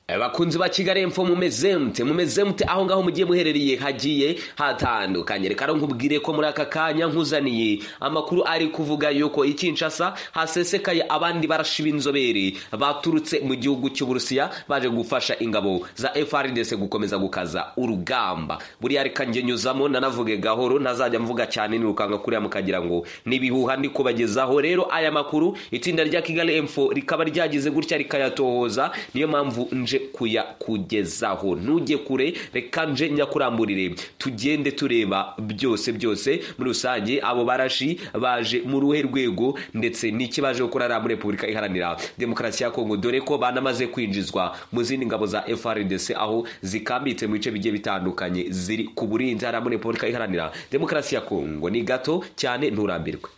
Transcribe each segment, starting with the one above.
abakunzi ba kigali emfo mumeze mute mumeze mute aho ngaho mugiye muherereye hagiye hatandukanye reka nkubwire ko muri aka kanya nkuzaniye amakuru ari kuvuga yuko ikinshasa hasesekaye abandi barashi b'inzobere baturutse mu gihugu cy'uburusiya baje gufasha ingabo za frdc gukomeza gukaza urugamba buriya reka njye nyuzamo nanavuge gahoro ntazajya mvuga cyane nirukanga kuriya mukagira ngo n'ibihuha ndi kubagezaho rero aya makuru itsinda rya kigali emfo rikaba ryagize gutya rikayatohoza niyo mpamvu nje nje kuyakugezaho ntujye kure reka nje nyakuramburire tugende tureba byose byose muri rusange abo barashi baje mu ruhe rwego ndetse n'iki baje gukora muri repubulika iharanira demokarasi ya kongo dore ko banamaze kwinjizwa mu zindi ngabo za frdc aho zikambitse mu bice bigiye bitandukanye ziri ku burinzi hariya muri repubulika iharanira demokarasi ya kongo ni gato cyane nturambirwe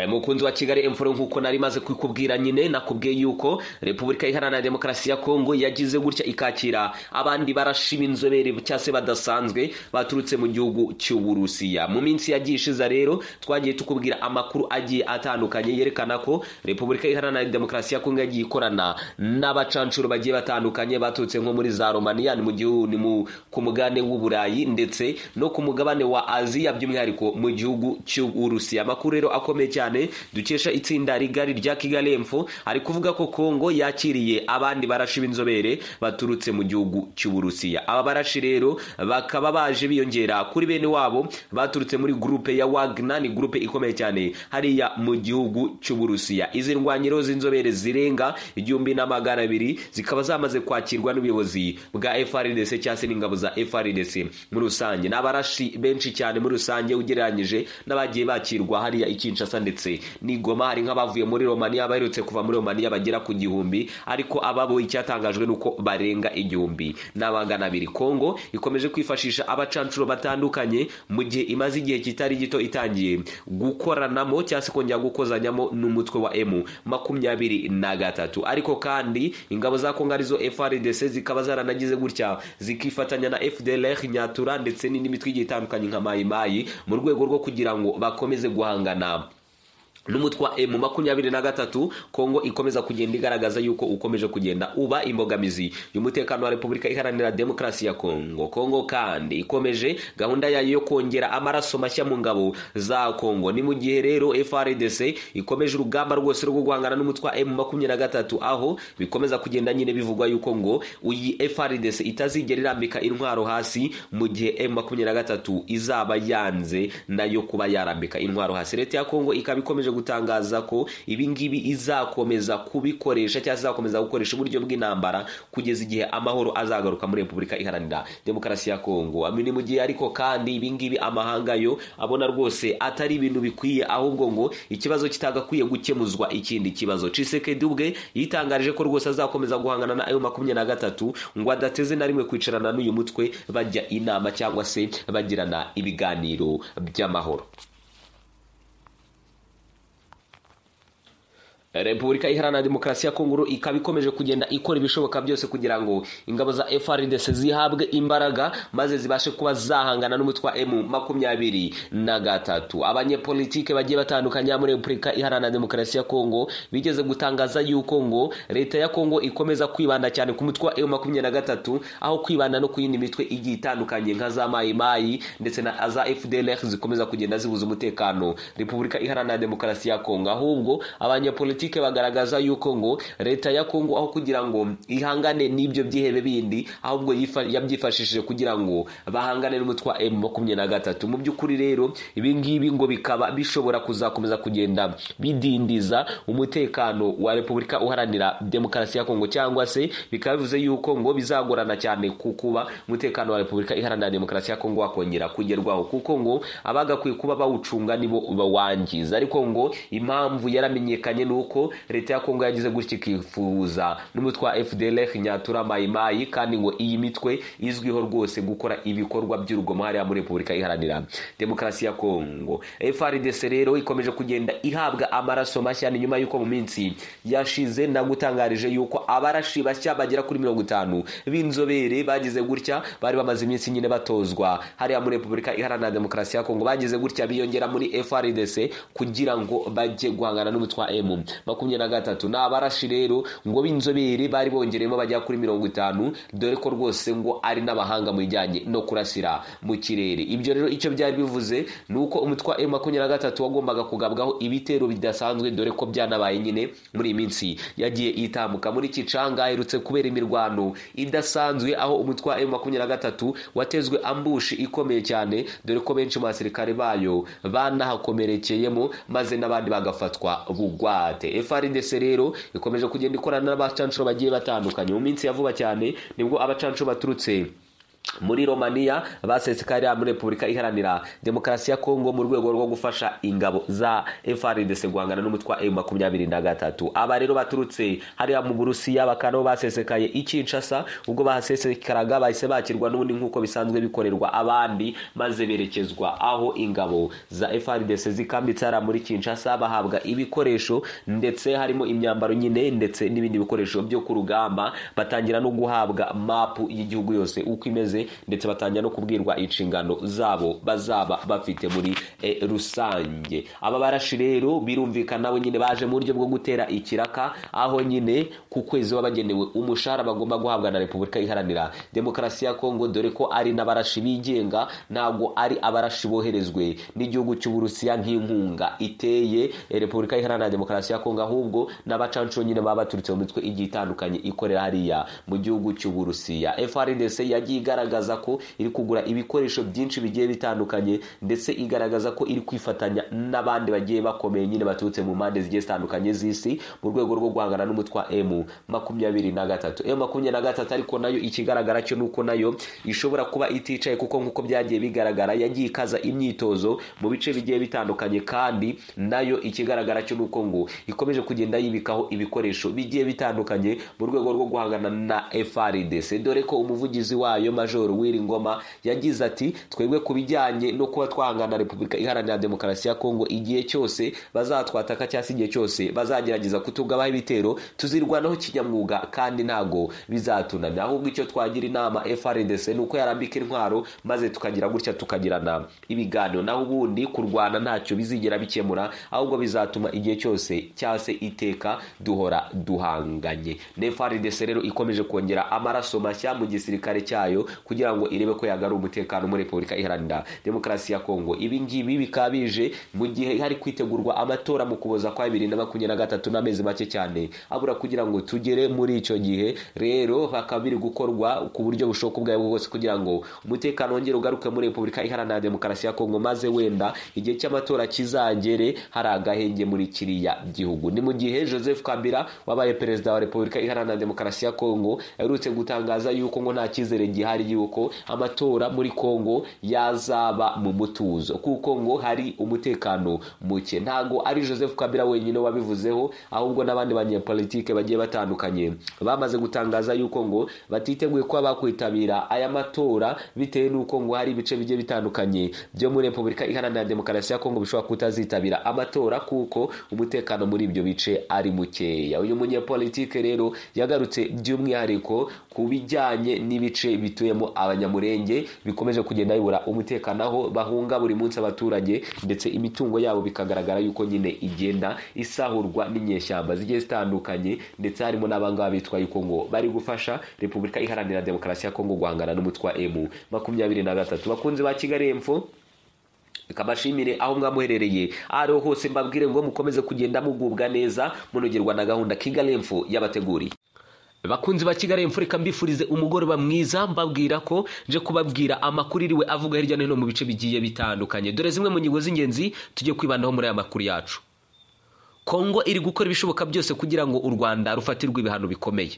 mukunzi wa kigali emfuro nk'uko nari maze kukubwira nyine nakubwiye yuko repubulika iharanira demokarasi ya kongo yagize gutya ikakira abandi barashi b'inzobere cyangwa se badasanzwe baturutse mu gihugu cy'uburusiya mu minsi yagiye ishize rero twagiye tukubwira amakuru agiye atandukanye yerekana ko repubulika iharanira demokarasi ya kongo yagiye ikorana n'abacanshuro bagiye batandukanye baturutse nko muri za romaniya ni mu gihugu ni ku mugabane w'uburayi ndetse no ku mugabane wa aziya by'umwihariko mu gihugu cy'uburusiya amakuru rero akomeye cyane cyane dukesha itsinda rigari rya kigali emfo ari kuvuga ko kongo yakiriye abandi barashi b'inzobere baturutse mu gihugu cy'uburusiya aba barashi rero bakaba baje biyongera kuri bene wabo baturutse muri gurupe ya wagna ni gurupe ikomeye cyane hariya mu gihugu cy'uburusiya izi ndwanyiro z'inzobere zirenga igihumbi n'amagana abiri zikaba zamaze kwakirwa n'ubuyobozi bwa frdc cyangwa se n'ingabo za frdc muri rusange ni abarashi benshi cyane muri rusange ugereranyije n'abagiye bakirwa hariya ikinshasa ndetse ndetse n'igoma hari nk'abavuye muri romaniya baherutse kuva muri romaniya bagera ku gihumbi ariko ababo icyatangajwe ni uko barenga igihumbi n'abangana abiri kongo ikomeje kwifashisha abacanshuro batandukanye mu gihe imaze igihe kitari gito itangiye gukoranamo cyangwa se kongera gukozanyamo n'umutwe wa emu makumyabiri na gatatu ariko kandi ingabo za kongo arizo frdc zikaba zaranagize gutya zikifatanya na fdlr nyatura ndetse n'indi mitwe igiye itandukanye nka mayimayi mu rwego rwo kugira ngo bakomeze guhangana n'umutwe wa emu makumyabiri na gatatu kongo ikomeza kugenda igaragaza yuko ukomeje kugenda uba imbogamizi y'umutekano wa repubulika iharanira demokarasi ya kongo kongo kandi ikomeje gahunda yayo yo kongera amaraso mashya mu ngabo za kongo ni mu gihe rero frdc ikomeje urugamba rwose rwo guhangana n'umutwe wa emu makumyabiri na gatatu aho bikomeza kugenda nyine bivugwa yuko ngo iyi frdc itazigera irambika intwaro hasi mu gihe emu makumyabiri na gatatu izaba yanze nayo kuba yarambika intwaro hasi leta ya kongo ikaba ikomeje gutangaza ko ibingibi izakomeza kubikoresha cyangwa izakomeza gukoresha uburyo bw'intambara kugeza igihe amahoro azagaruka muri repubulika iharanira demokarasi ya kongo ni mu gihe ariko kandi ibingibi amahanga yo abona rwose atari ibintu bikwiye ahubwo ngo ikibazo kitagakwiye gukemuzwa ikindi kibazo cisekedi ubwe yitangarije ko rwose azakomeza guhangana na ayo makumyabiri na gatatu ngo adateze na rimwe kwicarana n'uyu mutwe bajya inama cyangwa se bagirana ibiganiro by'amahoro repubulika iharanira demokarasi ya kongo ikaba ikomeje kugenda ikora ibishoboka byose kugira ngo ingabo za frdc zihabwe imbaraga maze zibashe kuba zahangana n'umutwe wa emu makumyabiri na gatatu abanyepolitike bagiye batandukanye muri repubulika iharanira demokarasi ya kongo bigeze gutangaza yuko ngo leta ya kongo ikomeza kwibanda cyane ku mutwe wa emu makumyabiri na gatatu aho kwibanda no ku yindi mitwe igiye itandukanye nka za mayimayi ndetse na za fdlr zikomeza kugenda zibuza umutekano repubulika iharanira demokarasi ya kongo ahubwo abanyepolitike politike bagaragaza yuko ngo leta ya kongo aho kugira ngo ihangane n'ibyo byihebe bindi ahubwo yabyifashishije kugira ngo bahangane n'umutwe wa emu makumyabiri na gatatu mu by'ukuri rero ibingibi ngo bikaba bishobora kuzakomeza kugenda bidindiza umutekano wa repubulika uharanira demokarasi ya kongo cyangwa se bikaba bivuze yuko ngo bizagorana cyane ku kuba umutekano wa repubulika iharanira demokarasi ya kongo wakongera kugerwaho kuko ngo abagakwiye kuba bawucunga nibo bawangiza ariko ngo impamvu yaramenyekanye ni uko uko leta ya kongo yagize gutya ikifuza n'umutwe wa fdlf nyatura mayimayi kandi ngo iyi mitwe izwiho rwose gukora ibikorwa by'urugomo hariya muri repubulika iharanira demokarasi ya kongo frdc rero ikomeje kugenda ihabwa amaraso mashya ni nyuma y'uko mu minsi yashize nagutangarije yuko abarashi bashya bagera kuri mirongo itanu b'inzobere bagize gutya bari bamaze iminsi nyine batozwa hariya muri repubulika iharanira demokarasi ya kongo bagize gutya biyongera muri frdc kugira ngo bajye guhangana n'umutwe wa emu makumyabiri na gatatu ni abarashi rero ngo b'inzobere bari bongereyemo bajya kuri mirongo itanu dore ko rwose ngo ari n'abahanga mu bijyanye no kurasira mu kirere ibyo rero icyo byari bivuze ni uko umutwe wa emu makumyabiri na gatatu wagombaga kugabwaho ibitero bidasanzwe dore ko byanabaye nyine muri iyi minsi yagiye itambuka muri kicanga aherutse kubera imirwano idasanzwe aho umutwe wa emu makumyabiri na gatatu watezwe ambushi ikomeye cyane dore ko benshi mu basirikare bayo banahakomerekeyemo maze n'abandi bagafatwa bugwate frdc rero ikomeje kugenda ikorana n'abacanshuro bagiye batandukanye mu minsi ya vuba cyane nibwo abacanshuro baturutse muri romania basesekariya muri repubulika iharanira demokarasi ya kongo mu rwego rwo gufasha ingabo za frdc guhangana n'umutwe wa emu makumyabiri na gatatu aba rero baturutse hariya mu burusiya bakaba nabo basesekaye ikinshasa ubwo bahasesekaraga bahise bakirwa n'ubundi nk'uko bisanzwe bikorerwa abandi maze berekezwa aho ingabo za frdc zikambitse hariya muri kinshasa bahabwa ibikoresho ndetse harimo imyambaro nyine ndetse n'ibindi bikoresho byo ku rugamba batangira no guhabwa mapu y'igihugu yose uko imeze ndetse batangira no kubwirwa inshingano zabo bazaba bafite muri rusange aba barashi rero birumvikana nabo nyine baje mu buryo bwo gutera ikiraka aho nyine ku kwezi baba bagenewe umushahara bagomba guhabwa na repubulika iharanira demokarasi ya kongo dore ko ari n'abarashi bigenga ntabwo ari abarashi boherezwe n'igihugu cy'uburusiya nk'inkunga iteye repubulika iharanira demokarasi ya kongo ahubwo n'abacanshuro nyine baba baturutse mu mitwe igiye itandukanye ikorera hariya mu gihugu cy'uburusiya frdc yagiye igaragaza igaragaza ko iri kugura ibikoresho byinshi bigiye bitandukanye ndetse igaragaza ko iri kwifatanya n'abandi bagiye bakomeye nyine baturutse mu mpande zigiye zitandukanye z'isi mu rwego rwo guhangana n'umutwe wa emu makumyabiri na gatatu emu makumyabiri na gatatu ariko nayo ikigaragara cyo ni uko nayo ishobora kuba iticaye kuko nk'uko byagiye bigaragara yagiye ikaza imyitozo mu bice bigiye bitandukanye kandi nayo ikigaragara cyo ni uko ngo ikomeje kugenda yibikaho ibikoresho bigiye bitandukanye mu rwego rwo guhangana na frdc dore ko umuvugizi wayo major majoro ngoma yagize ati twebwe ku bijyanye no kuba twahangana repubulika iharanira demokarasi ya kongo igihe cyose bazatwataka cyangwa se igihe cyose bazagerageza kutugabaho ibitero tuzirwanaho kinyamwuga kandi ntago bizatunamya ahubwo icyo twagira inama frdc ni uko yarambika intwaro maze tukagira gutya tukagirana ibiganiro naho ubundi kurwana ntacyo bizigera bikemura ahubwo bizatuma igihe cyose cyangwa se iteka duhora duhanganye ne frdc rero ikomeje kongera amaraso mashya mu gisirikare cyayo kugira ngo irebe ko yagara umutekano muri repubulika iharanira demokarasi ya kongo ibi ngibi bikaba bije mu gihe hari kwitegurwa amatora mu kuboza kwa bibiri na makumyabiri na gatatu n'amezi make cyane abura kugira ngo tugere muri icyo gihe rero bakaba biri gukorwa ku buryo bushoboka ubwo aribwo bwose kugira ngo umutekano wongere ugaruke muri repubulika iharanira demokarasi ya kongo maze wenda igihe cy'amatora kizagere hari agahenge muri kiriya gihugu ni mu gihe joseph kabila wabaye perezida wa repubulika iharanira demokarasi ya kongo aherutse gutangaza yuko ngo nta cyizere gihari yuko amatora muri kongo yazaba mu mutuzo kuko ngo hari umutekano muke ntago ari joseph kabila wenyine wabivuzeho ahubwo n'abandi banyepolitike bagiye batandukanye bamaze gutangaza yuko ngo batiteguye kuba bakwitabira aya matora bitewe n'uko ngo hari ibice bigiye bitandukanye byo muri repubulika iharanira demokarasi ya kongo bishobora kutazitabira amatora kuko umutekano muri ibyo bice ari mukeya uyu munyepolitike rero yagarutse by'umwihariko ku bijyanye n'ibice bituye abanyamurenge bikomeje kugenda bibura umutekano aho bahunga buri munsi abaturage ndetse imitungo yabo bikagaragara yuko nyine igenda isahurwa n'inyeshyamba zigiye zitandukanye ndetse harimo n'abangaba bitwa yuko ngo bari gufasha repubulika iharanira demokarasi ya kongo guhangana n'umutwe wa emu makumyabiri na gatatu bakunzi ba kigali emfo kabashimire aho mwamuherereye ariho hose mbabwire ngo mukomeze kugenda mugubwa neza munogerwa na gahunda kigali emfo yabateguriye bakunzi ba kigali mfurika mbifurize umugoroba mwiza mbabwira ko nje kubabwira amakuru iriwe avuga hirya no hino mu bice bigiye bitandukanye dore zimwe mu ngingo z'ingenzi tujye kwibandaho muri aya makuru yacu kongo iri gukora ibishoboka byose kugira ngo u rwanda rufatirwe ibihano bikomeye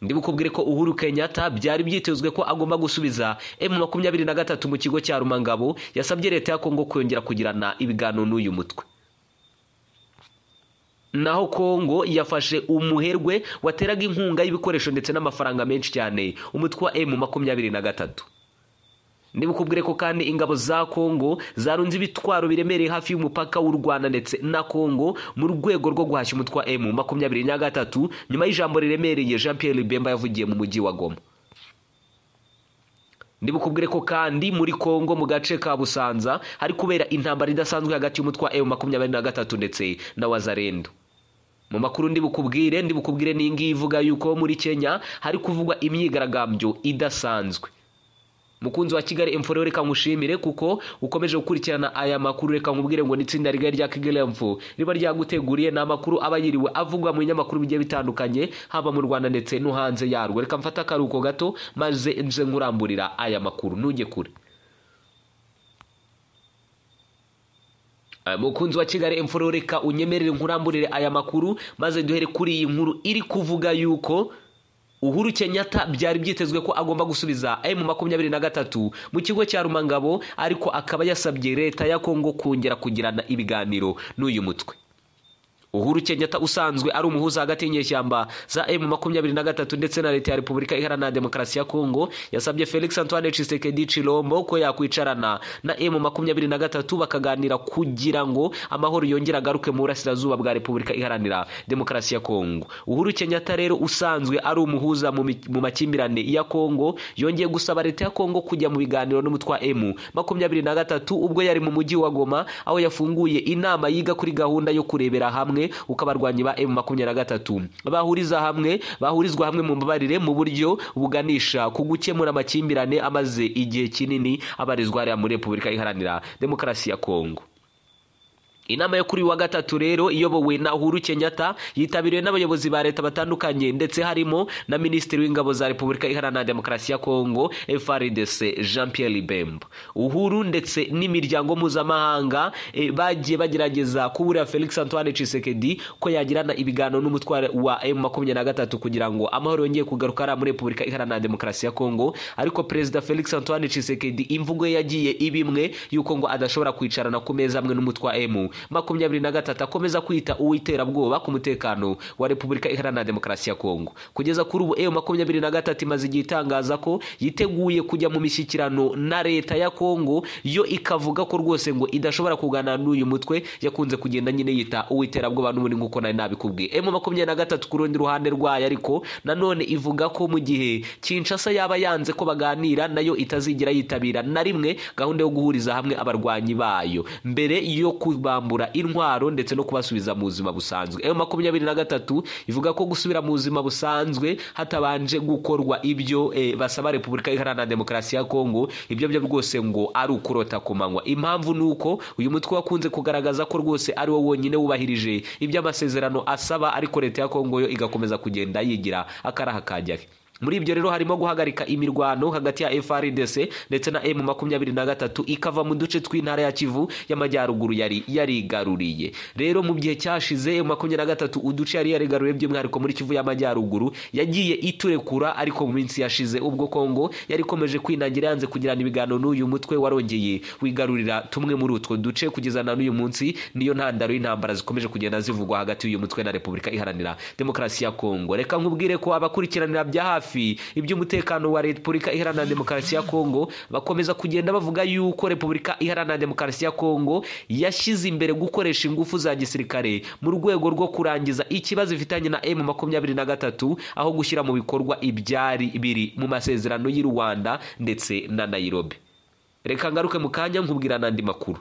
ndibukubwire ko uhuru kenyatta byari byitezwe ko agomba gusubiza emu makumyabiri na gatatu mu kigo cya rumangabo yasabye leta ya kongo kongera kugirana ibiganiro n'uyu mutwe naho kongo yafashe umuherwe wateraga inkunga y'ibikoresho ndetse n'amafaranga menshi cyane umutwe wa emu makumyabiri na gatatu niba ukubwire ko kandi ingabo za kongo zarunze ibitwaro biremereye hafi y'umupaka w'u rwanda ndetse na kongo mu rwego rwo guhashya umutwe wa emu makumyabiri na gatatu nyuma y'ijambo riremereye jean Pierre bemba yavugiye mu mujyi wa goma ndibukubwire ko kandi muri kongo mu gace ka busanza hari kubera intambara idasanzwe hagati y'umutwe wa emu makumyabiri na gatatu ndetse na wazarendo mu makuru ndibukubwire ndibukubwire n'ingiyi ivuga yuko muri kenya hari kuvugwa imyigaragambyo idasanzwe mukunzi wa kigali emfo reka nkushimire kuko ukomeje gukurikirana aya makuru reka nkubwire ngo n'itsinda rigari rya kigali emfo riba ryaguteguriye ni amakuru aba yiriwe avugwa mu binyamakuru bigiye bitandukanye haba mu rwanda ndetse no hanze yarwo reka mfate akaruhuko gato maze nze nkuramburira aya makuru ntujye kure mukunzi wa kigali emfo reka unyemerere nkuramburire aya makuru maze duhere kuri iyi nkuru iri kuvuga yuko uhuru kenyatta byari byitezwe ko agomba gusubiza emu makumyabiri na gatatu mu kigo cya rumangabo ariko akaba yasabye leta ya kongo kongera kugirana ibiganiro n'uyu mutwe uhuru kenyatta usanzwe ari umuhuza hagati y'inyeshyamba za emu makumyabiri na gatatu ndetse na leta ya repubulika iharanira demokarasi ya kongo yasabye felix antoine tshisekedi chilombo ko yakwicarana na emu makumyabiri na gatatu bakaganira kugira ngo amahoro yongere agaruke mu burasirazuba bwa repubulika iharanira demokarasi ya kongo uhuru kenyatta rero usanzwe ari umuhuza mu mi- mu makimbirane ya kongo yongeye gusaba leta ya kongo kujya mu biganiro n'umutwe wa emu makumyabiri na gatatu ubwo yari mu mujyi wa goma aho yafunguye inama yiga kuri gahunda yo kurebera hamwe uko abarwanyi ba emu makumyabiri na gatatu bahuriza hamwe bahurizwa hamwe mu mbabarire mu buryo buganisha ku gukemura amakimbirane amaze igihe kinini abarizwa hariya muri repubulika iharanira demokarasi ya kongo inama yo kuri uyu wa gatatu rero iyobowe na uhuru kenyatta yitabiriwe n'abayobozi ba leta batandukanye ndetse harimo na minisitiri w'ingabo za repubulika iharanira demokarasi ya kongo frdc jean pierre bemba uhuru ndetse n'imiryango mpuzamahanga eh, bagiye bagerageza kuburira felix antoine tshisekedi ko yagirana ibiganiro n'umutware wa m makumyabiri na gatatu kugira ngo amahoro yongeye kugaruka hariya muri repubulika iharanira demokarasi ya kongo ariko perezida felix antoine tshisekedi imvugo ye yagiye iba imwe y'uko ngo adashobora kwicarana ku meza amwe n'umutwe wa emu makumyabiri na gatatu akomeza kwita uw'iterabwoba ku mutekano wa repubulika iharanira demokarasi ya kongo kugeza kuri ubu emu makumyabiri na gatatu imaze igihe itangaza ko yiteguye kujya mu mishyikirano na leta ya kongo yo ikavuga ko rwose ngo idashobora kuganira n'uyu mutwe yakunze kugenda nyine yita uw'iterabwoba n'ubundi nk'uko nari nabikubwiye emu makumyabiri na gatatu ku rundi ruhande rwayo ariko nanone ivuga ko mu gihe kinshasa yaba yanze ko baganira nayo itazigera yitabira na rimwe gahunda yo guhuriza hamwe abarwanyi bayo mbere yo kubambura intwaro ndetse no kubasubiza mu buzima busanzwe ayo makumyabiri na gatatu ivuga ko gusubira mu buzima busanzwe hatabanje gukorwa ibyo eh, basaba repubulika iharanira demokarasi ya kongo ibyo byo rwose ngo ari ukurota ku manywa impamvu ni uko uyu mutwe wakunze kugaragaza ko rwose ari wo wonyine wubahirije ibyo amasezerano asaba ariko leta ya kongo yo igakomeza kugenda yigira akaraha kajyahe muri ibyo rero harimo guhagarika imirwano hagati ya frdc ndetse na m makumyabiri na gatatu ikava mu duce tw'intara ya kivu y'amajyaruguru yari yarigaruriye rero mu gihe cyashize m makumyabiri na gatatu uduce yari yarigaruriye by'umwihariko muri kivu y'amajyaruguru yagiye iturekura ariko mu minsi yashize ubwo kongo yari ikomeje kwinangira yanze kugirana ibiganiro n'uyu mutwe warongeye wigarurira tumwe muri utwo duce kugeza na n'uyu munsi niyo ntandaro y'intambara zikomeje kugenda zivugwa hagati y'uyu mutwe na repubulika iharanira demokarasi ya kongo reka nkubwire ko abakurikiranira bya hafi iby'umutekano wa repubulika iharanira demokarasi ya kongo bakomeza kugenda bavuga yuko repubulika iharanira demokarasi ya kongo yashyize imbere gukoresha ingufu za gisirikare mu rwego rwo kurangiza ikibazo ifitanye na emu makumyabiri na gatatu aho gushyira mu bikorwa ibyari biri mu masezerano y'i rwanda ndetse na nayirobi reka ngaruke mu kanya nkubwira n'andi makuru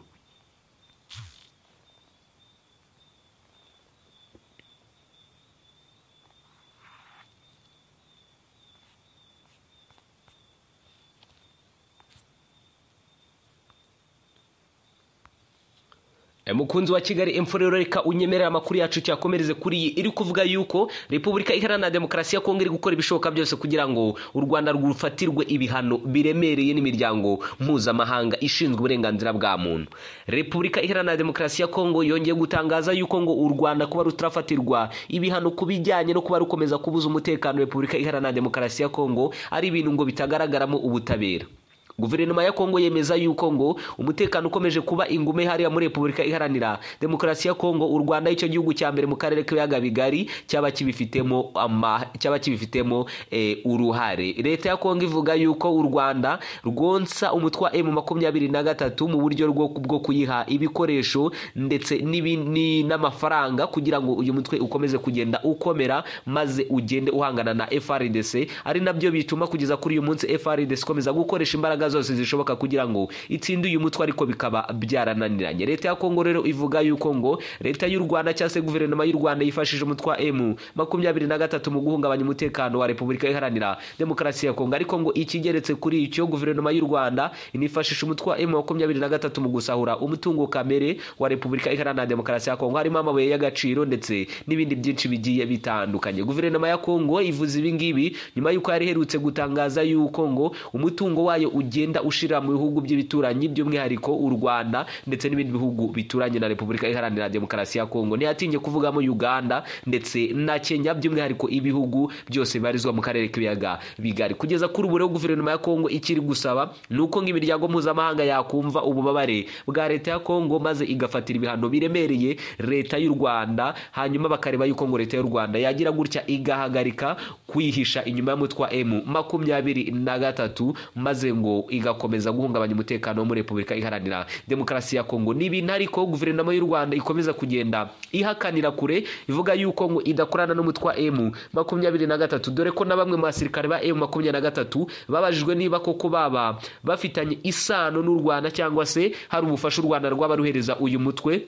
E, mukunzi wa kigali emfo rero reka unyemerera amakuru yacu cyakomereze kuri iyi iri kuvuga yuko repubulika iharanira demokarasi ya kongo iri gukora ibishoboka byose kugira ngo u rwanda rufatirwe ibihano biremereye n'imiryango mpuzamahanga ishinzwe uburenganzira bwa muntu repubulika iharanira demokarasi ya kongo yongeye gutangaza yuko ngo u rwanda kuba rutarafatirwa ibihano ku bijyanye no kuba rukomeza kubuza umutekano repubulika iharanira demokarasi ya kongo ari ibintu ngo bitagaragaramo ubutabera guverinoma ya kongo yemeza yuko ngo umutekano ukomeje kuba ingume hariya muri repubulika iharanira demokarasi ya kongo u rwanda icyo gihugu cya mbere mu karere k'ibiyaga bigari cyaba kibifitemo ama cyaba kibifitemo eh, uruhare leta ya kongo ivuga yuko u rwanda rwonsa umutwe wa emu makumyabiri na gatatu mu buryo bwo bwo kuyiha ibikoresho ndetse n'ibi- ni- n'amafaranga kugira ngo uyu mutwe ukomeze kugenda ukomera maze ugende uhangana na frdc ari nabyo bituma kugeza kuri uyu munsi frdc ikomeza gukoresha imbaraga zose zishoboka kugira ngo itsinde uyu mutwe ariko bikaba byarananiranye leta ya kongo rero ivuga yuko ngo leta y'u rwanda cyangwa se guverinoma y'u rwanda yifashije umutwe wa emu makumyabiri na gatatu mu guhungabanya umutekano wa repubulika iharanira demokarasi ya kongo ariko ngo ikigeretse kuri icyo guverinoma y'u rwanda inifashisha umutwe wa emu makumyabiri na gatatu mu gusahura umutungo kamere wa repubulika iharanira demokarasi ya kongo harimo amabuye y'agaciro ndetse n'ibindi byinshi bigiye bitandukanye guverinoma ya kongo ivuze ibi ngibi nyuma y'uko yari iherutse gutangaza yuko ngo umutungo wayo ugenda ushira mu bihugu by'ibituranyi by'umwihariko u rwanda ndetse n'ibindi bihugu bituranye na repubulika iharanira demokarasi ya kongo ntiyatinye kuvugamo uganda ndetse na kenya by'umwihariko ibihugu byose bibarizwa mu karere k'ibiyaga bigari kugeza kuri ubu rero guverinoma ya kongo ikiri gusaba ni uko ng'imiryango mpuzamahanga yakumva ububabare bwa leta ya kongo maze igafatira ibihano biremereye leta y'u rwanda hanyuma bakareba yuko ngo leta y'u rwanda yagira gutya igahagarika kwihisha inyuma y'umutwa m makumyabiri na gatatu maze ngo igakomeza guhungabanya umutekano wo muri repubulika iharanira demokarasi ya kongo ni ibintu ariko guverinoma y'u rwanda ikomeza kugenda ihakanira kure ivuga yuko ngo idakorana n'umutwe wa m makumyabiri na gatatu dore ko na bamwe mu basirikare ba m makumyabiri na gatatu babajijwe niba koko baba bafitanye isano n'u rwanda cyangwa se hari ubufasha u rwanda rwaba ruhereza uyu mutwe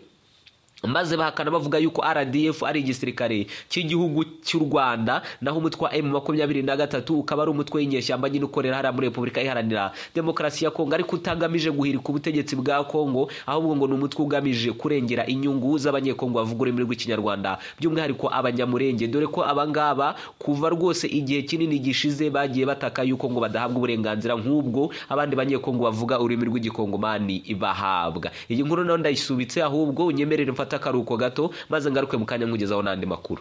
maze bahakana bavuga yuko rdf ari igisirikare cy'igihugu cy'u rwanda naho umutwe wa m makumyabiri na gatatu ukaba ari umutwe w'inyeshyamba nyine ukorera hariya muri repubulika iharanira demokarasi ya kongo ariko utagamije guhirika ubutegetsi bwa kongo ahubwo ngo ni umutwe ugamije kurengera inyungu z'abanyekongo bavuga ururimi rw'ikinyarwanda by'umwihariko abanyamurenge dore ko abangaba kuva rwose igihe kinini gishize bagiye bataka yuko ngo badahabwa uburenganzira nk'ubwo abandi banyekongo bavuga ururimi rw'igikongomani bahabwa iyi nkuru nayo ndayisubitse ahubwo unyemerere mfate akaruhuko gato maze ngaruke mu kanya nkugezaho n'andi makuru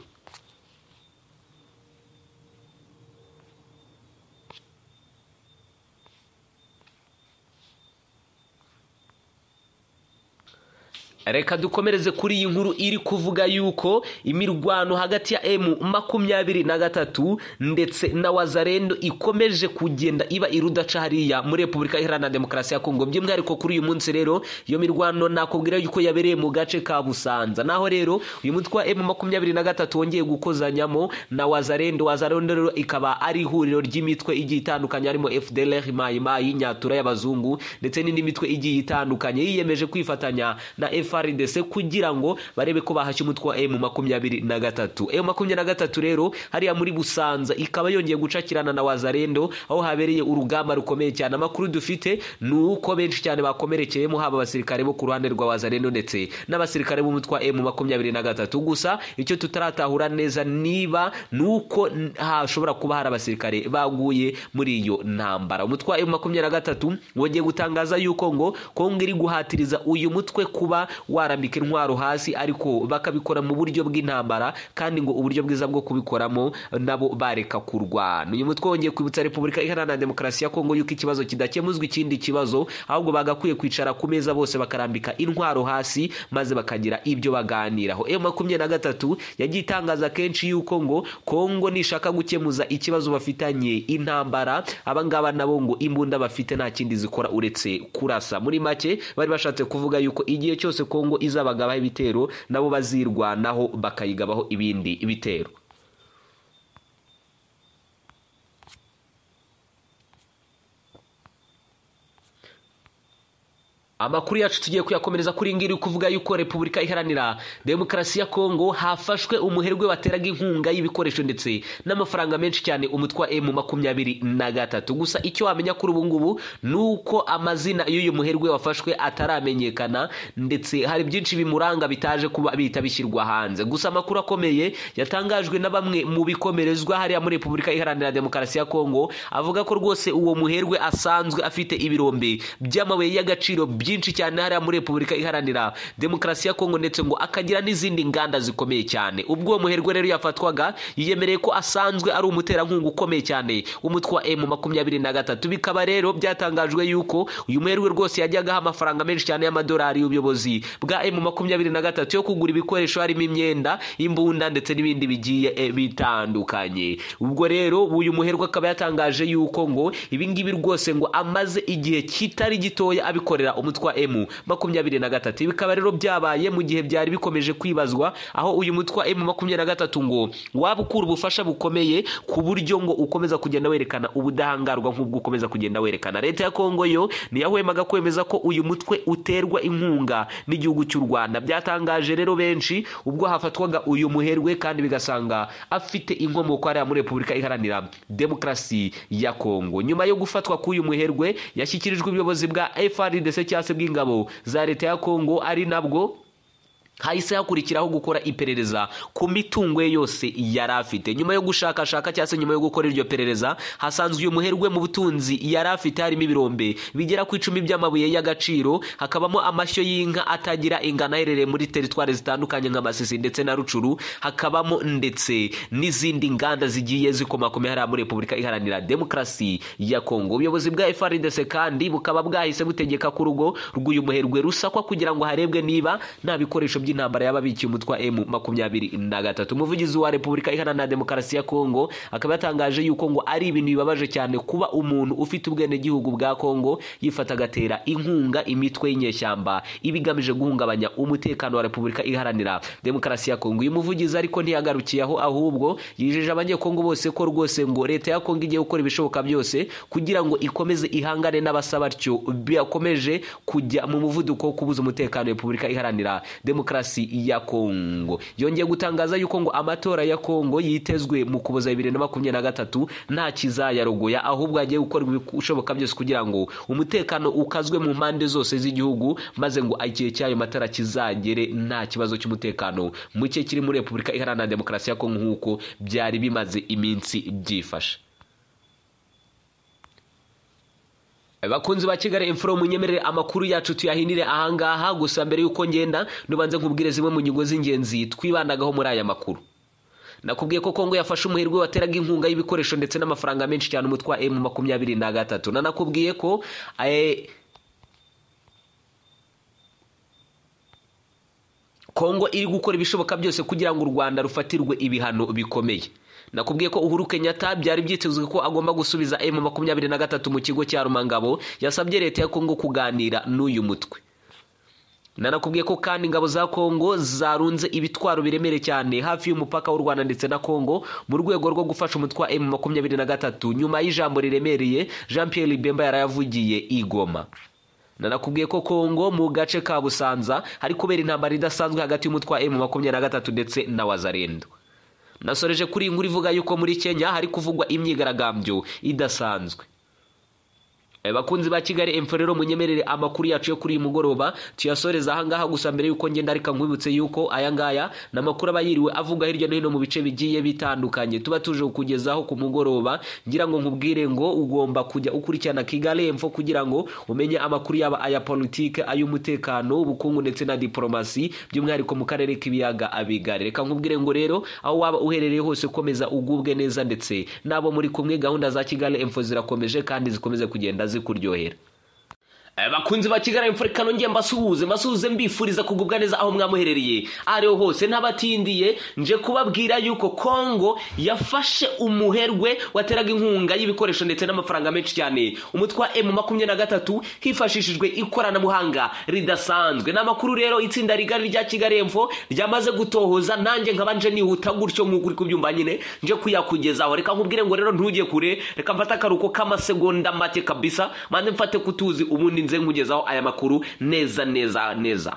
reka dukomereze kuri iyi nkuru iri kuvuga yuko imirwano hagati ya emu makumyabiri na gatatu ndetse na wazarendo ikomeje kugenda iba irudaca hariya muri repubulika iharanira demokarasi ya kongo by'umwihariko kuri uyu munsi rero iyo mirwano nakubwira yuko yabereye mu gace ka busanza naho rero uyu mutwe wa emu makumyabiri na gatatu wongeye gukozanyamo na wazarendo wazarendo rero ikaba ari ihuriro ry'imitwe igiye itandukanye harimo fdlr mayimayi nyatura y'abazungu ndetse n'indi mitwe igiye itandukanye yiyemeje kwifatanya na frdc kugira ngo barebe ko bahashya umutwe wa emu makumyabiri na gatatu emu makumyabiri na gatatu rero hariya muri busanza ikaba yongeye gucakirana na wazarendo aho habereye urugamba rukomeye cyane amakuru dufite ni uko benshi cyane bakomerekeyemo haba abasirikare bo ku ruhande rwa wazarendo ndetse n'abasirikare b'umutwe wa emu makumyabiri na gatatu gusa icyo tutaratahura neza niba ni uko n- hashobora kuba hari abasirikare baguye muri iyo ntambara umutwe wa emu makumyabiri na gatatu wongeye gutangaza yuko ngo kongo iri guhatiriza uyu mutwe kuba warambika intwaro hasi ariko bakabikora mu buryo bw'intambara kandi ngo uburyo bwiza bwo kubikoramo nabo bareka kurwana uyu mutwe wongeye kwibutsa repubulika iharanira demokarasi ya kongo yuko ikibazo kidakemuzwa ikindi kibazo ahubwo bagakwiye kwicara ku meza bose bakarambika intwaro hasi maze bakagira ibyo baganiraho emu makumyabiri na gatatu yagiye itangaza kenshi yuko ngo kongo nishaka gukemuza ikibazo bafitanye intambara abangaba nabo ngo imbunda bafite nta kindi zikora uretse kurasa muri make bari bashatse kuvuga yuko igihe cyose kongo izabagabaho ibitero nabo bazirwanaho bakayigabaho ibindi bitero amakuru yacu tugiye kuyakomereza kuri iyi ngiyi iri kuvuga yuko repubulika iharanira demokarasi ya kongo hafashwe umuherwe wateraga inkunga y'ibikoresho ndetse n'amafaranga menshi cyane umutwe wa emu makumyabiri na gatatu gusa icyo wamenya kuri ubu ngubu ni uko amazina y'uyu muherwe wafashwe ataramenyekana ndetse hari byinshi bimuranga bitaje kuba bihita bishyirwa hanze gusa amakuru akomeye yatangajwe na bamwe mu bikomerezwa hariya muri repubulika iharanira demokarasi ya kongo avuga ko rwose uwo muherwe asanzwe afite ibirombe by'amabuye y'agaciro byinshi byinshi cyane hariya muri repubulika iharanira demokarasi ya kongo ndetse ngo akagira n'izindi nganda zikomeye cyane ubwo uwo muherwe rero yafatwaga yiyemereye ko asanzwe ari umuterankunga ukomeye cyane w'umutwe wa emu makumyabiri na gatatu bikaba rero byatangajwe yuko uyu muherwe rwose yajyagaho amafaranga menshi cyane y'amadolari y'ubuyobozi bwa emu makumyabiri na gatatu yo kugura ibikoresho harimo imyenda imbunda ndetse n'ibindi bigiye eh, bitandukanye ubwo rero uyu muherwe akaba yatangaje yuko ngo ibingibi rwose ngo amaze igihe kitari gitoya abikorera umutwe wa emu makumyabiri na gatatu bikaba rero byabaye mu gihe byari bikomeje kwibazwa aho uyu mutwe wa emu makumyabiri na gatatu ngo waba ukura ubufasha bukomeye ku buryo ngo ukomeza kugenda werekana ubudahangarwa nk'ubwo ukomeza kugenda werekana leta ya kongo yo ntiyahwemaga kwemeza ko uyu mutwe uterwa inkunga n'igihugu cy'u rwanda byatangaje rero benshi ubwo hafatwaga uyu muherwe kandi bigasanga afite inkomoko hariya muri repubulika iharanira demokarasi ya kongo nyuma yo gufatwa k'uyu muherwe yashyikirijwe ubuyobozi bwa frdc cyangwa se bw'ingabo za leta ya kongo ari nabwo hahise hakurikiraho gukora iperereza ku mitungo ye yose yari afite nyuma yo gushakashaka cyangwa se nyuma yo gukora iryo perereza hasanzwe uyu muherwe mu butunzi yari afite harimo ibirombe bigera ku icumi by'amabuye y'agaciro hakabamo amashyo y'inka atagira ingano aherereye muri teritwari zitandukanye nka masisi ndetse na rucuru hakabamo ndetse n'izindi nganda zigiye zikomakomeye hariya muri repubulika iharanira demokarasi ya kongo ubuyobozi bwa frdc kandi bukaba bwahise butegeka ko urugo rw'uyu muherwe rusakwa kugira ngo harebwe niba nta bikoresho by'intambara y'ababikiye umutwa emu makumyabiri na gatatu umuvugizi wa repubulika iharanira demokarasi ya kongo akaba yatangaje yuko ngo ari ibintu bibabaje cyane kuba umuntu ufite ubwenegihugu bwa kongo yifata agatera inkunga imitwe y'inyeshyamba iba igamije guhungabanya umutekano wa repubulika iharanira demokarasi ya kongo uyu muvugizi ariko ntiyagarukiye aho ahubwo yijeje abanyekongo bose ko rwose ngo leta ya kongo igiye gukora ibishoboka byose kugira ngo ikomeze ihangane n'abasaba batyo bakomeje kujya mu muvuduko wo kubuza umutekano repubulika iharanira demokarasi demokarasi ya kongo yongeye gutangaza yuko ngo amatora ya kongo yitezwe mu kuboza bibiri na makumyabiri na gatatu nta kizayarogoya ahubwo hagiye gukorwa ibishoboka byose kugira ngo umutekano ukazwe mu mpande zose z'igihugu maze ngo igihe cy'ayo matara kizagere nta kibazo cy'umutekano muke kiri muri repubulika iharanira demokarasi ya kongo nk'uko byari bimaze iminsi byifashe bakunzi ba kigali imfuro munyemerere amakuru yacu tuyahinire ahangaha gusa mbere y'uko ngenda nubanze nkubwire zimwe mu ngingo z'ingenzi twibandagaho muri aya makuru nakubwiye ko kongo yafashe umuherwe wateraga inkunga y'ibikoresho ndetse n'amafaranga menshi cyane umutwe wa emu makumyabiri na gatatu nanakubwiye ko kongo iri gukora ibishoboka byose kugira ngo u rwanda rufatirwe ibihano bikomeye nakubwiye ko uhuru kenyatta byari byitezwe ko agomba gusubiza emu makumyabiri na gatatu mu kigo cya rumangabo yasabye leta ya kongo kuganira n'uyu mutwe nanakubwiye ko kandi ingabo za kongo zarunze ibitwaro biremere cyane hafi y'umupaka w'u rwanda ndetse na kongo mu rwego rwo gufasha umutwe wa emu makumyabiri na gatatu nyuma y'ijambo riremereye jean pierre bemba yarayavugiye igoma nanakubwiye ko kongo mu gace ka busanza hari kubera intambara idasanzwe hagati y'umutwe wa emu makumyabiri na gatatu ndetse na wazarendo nasoreje kuri inkuru ivuga yuko muri kenya hari kuvugwa imyigaragambyo idasanzwe bakunzi ba kigali emfo rero munyemerere amakuru yacu yo kuri uyu mugoroba tuyasoreza ahangaha gusa mbere y'uko ngenda reka nkwibutse yuko aya ngaya ni amakuru aba yiriwe avuga hirya no hino mu bice bigiye bitandukanye tuba tuje kukugezaho ku mugoroba ngira ngo nkubwire ngo ugomba kujya ukurikirana kigali emfo kugira ngo umenye amakuru yaba aya politike ay'umutekano ubukungu ndetse na diporomasi by'umwihariko mu karere k'ibiyaga abigari reka nkubwire ngo rero aho waba uherereye hose ukomeza ugubwe neza ndetse n'abo muri kumwe gahunda za kigali emfo zirakomeje kandi zikomeze kugenda zikuryohera bakunzi ba kigali imfurikano ngiye mbasuhuze mbasuhuze mbifuriza kugubwa neza aho mwamuherereye ariho hose ntabatindiye nje kubabwira yuko kongo yafashe umuherwe wateraga inkunga y'ibikoresho ndetse n'amafaranga menshi cyane umutwe wa emu makumyabiri na gatatu hifashishijwe ikoranabuhanga ridasanzwe ni amakuru rero itsinda rigari rya kigali emfo ryamaze gutohoza nanjye nkaba nje nihuta gutyo nk'uko uri kubyumva nyine nje kuyakugezaho reka nkubwire ngo rero ntujye kure reka mfate akaruhuko k'amasegonda make kabisa maze mfate kutuzi ubundi nze nkugezaho aya makuru neza neza neza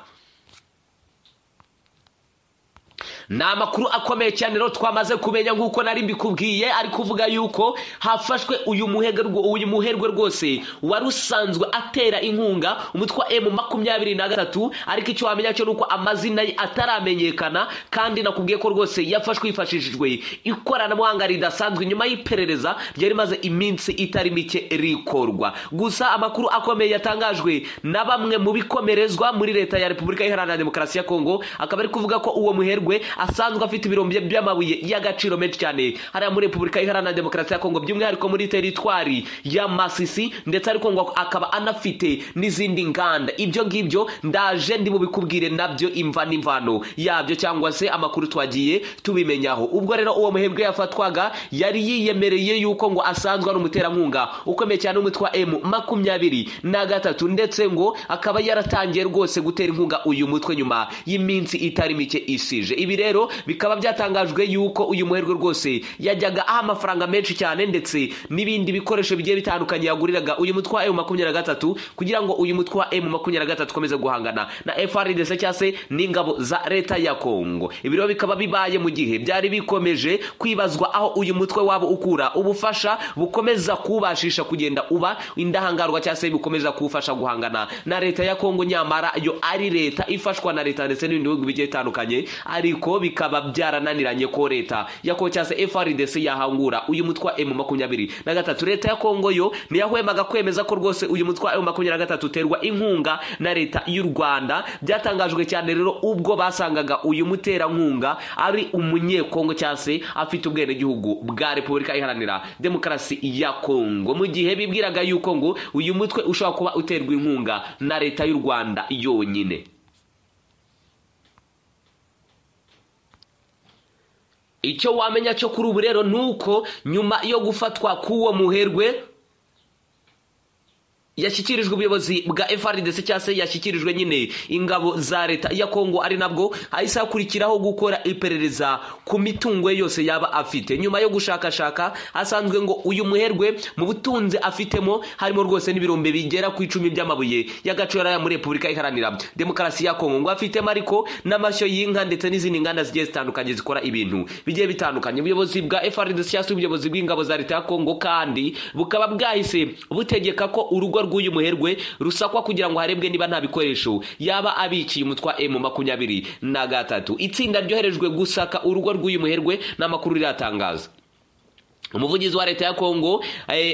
ni amakuru akomeye cyane rero twamaze kumenya nk'uko nari mbikubwiye ari kuvuga yuko hafashwe uyu muherwe uyu muherwe rwose wari usanzwe atera inkunga umutwe wa emu makumyabiri na gatatu ariko icyo wamenya cyo ni uko amazina ye ataramenyekana kandi nakubwiye ko rwose yafashwe hifashishijwe ikoranabuhanga ridasanzwe nyuma y'iperereza ryari rimaze iminsi itari mike rikorwa gusa amakuru akomeye yatangajwe na bamwe mu bikomerezwa muri leta ya repubulika iharanira demokarasi ya kongo akaba ari kuvuga ko uwo muherwe asanzwe afite ibirombe by'amabuye y'agaciro menshi cyane hariya muri repubulika iharanira demokarasi ya kongo by'umwihariko muri teritwari ya masisi ndetse ariko ngo akaba anafite n'izindi nganda ibyo ngibyo ndaje ndi bubikubwire nabyo imva n'imvano yabyo cyangwa se amakuru twagiye tubimenyaho ubwo rero uwo muherwe yafatwaga yari yiyemereye yuko ngo asanzwe ari umuterankunga ukomeye cyane w'umutwe wa emu makumyabiri na gatatu ndetse ngo akaba yaratangiye rwose gutera inkunga uyu mutwe nyuma y'iminsi itari mike isije ibi rero bikaba byatangajwe yuko uyu muherwe rwose yajyaga aha amafaranga menshi cyane ndetse n'ibindi bikoresho bigiye bitandukanye yaguriraga uyu mutwe wa emu makumyabiri na gatatu kugira ngo uyu mutwe wa emu makumyabiri na gatatu ukomeze guhangana na frdc cyangwa se n'ingabo za leta ya kongo ibi rero bikaba bibaye mu gihe byari bikomeje kwibazwa aho uyu mutwe wabo ukura ubufasha bukomeza kubashisha kugenda uba indahangarwa cyangwa se bukomeza kuwufasha guhangana na leta ya kongo nyamara yo ari leta ifashwa na leta ndetse n'ibindi bihugu bigiye bitandukanye ariko bikaba byarananiranye ko leta ya kongo cyangwa se frdc yahangura uyu mutwe wa emu makumyabiri na gatatu leta ya kongo yo ntiyahwemaga kwemeza ko rwose uyu mutwe wa emu makumyabiri na gatatu uterwa inkunga na leta y'u rwanda byatangajwe cyane rero ubwo basangaga uyu muterankunga ari umunyekongo cyangwa se afite ubwenegihugu bwa repubulika iharanira demokarasi ya kongo mu gihe bibwiraga yuko ngo uyu mutwe ushobora kuba uterwa inkunga na leta y'u rwanda yonyine icyo wamenya cyo kuri ubu rero ni uko nyuma yo gufatwa k'uwo muherwe yashyikirijwe ubuyobozi bwa frdc cyangwa se yashyikirijwe nyine ingabo za leta ya kongo ari nabwo hahise hakurikiraho gukora iperereza ku mitungo ye yose yaba afite nyuma yo gushakashaka hasanzwe ngo uyu muherwe mu butunzi afitemo harimo rwose n'ibirombe bigera ku icumi by'amabuye y'agaciro ya muri repubulika iharanira demokarasi ya kongo ngo afitemo ariko n'amashyo y'inka ndetse n'izindi nganda zigiye zitandukanye zikora ibintu bigiye bitandukanye ubuyobozi bwa frdc cyangwa se ubuyobozi bw'ingabo za leta ya kongo kandi bukaba bwahise butegeka ko urugo rw'uyu muherwe rusakwa kugira ngo harebwe niba nta bikoresho yaba abikiye umutwa emu makumyabiri na gatatu itsinda ryoherejwe gusaka urugo rw'uyu muherwe n'amakuru riratangaza umuvugizi wa leta ya kongo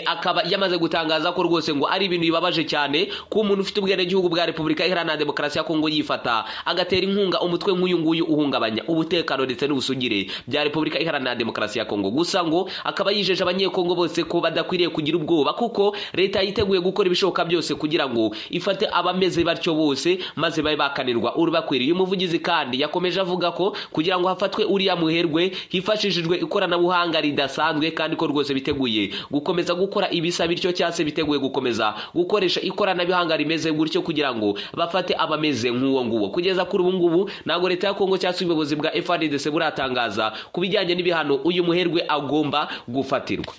akaba yamaze gutangaza ko rwose ngo ari ibintu bibabaje cyane ko umuntu ufite ubwenegihugu bwa repubulika iharanira demokarasi ya kongo yifata agatera inkunga umutwe nk'uyu nguyu uhungabanya umutekano ndetse n'ubusugire bya repubulika iharanira demokarasi ya kongo gusa ngo akaba yijeje abanyekongo bose ko badakwiriye kugira ubwoba kuko leta yiteguye gukora ibishoboka byose kugira ngo ifate abameze batyo bose maze babe bakanirwa urubakwiriye uyu muvugizi kandi yakomeje avuga ko kugira ngo hafatwe uriya muherwe hifashishijwe ikoranabuhanga ridasanzwe kandi ko rwose biteguye gukomeza gukora ibisa bityo cyangwa se biteguye gukomeza gukoresha ikoranabuhanga rimeze gutyo kugira ngo bafate abameze nk'uwo nguwo kugeza kuri ubu ngubu ntabwo leta ya kongo cyangwa se ubuyobozi bwa frdc buratangaza ku bijyanye n'ibihano uyu muherwe agomba gufatirwa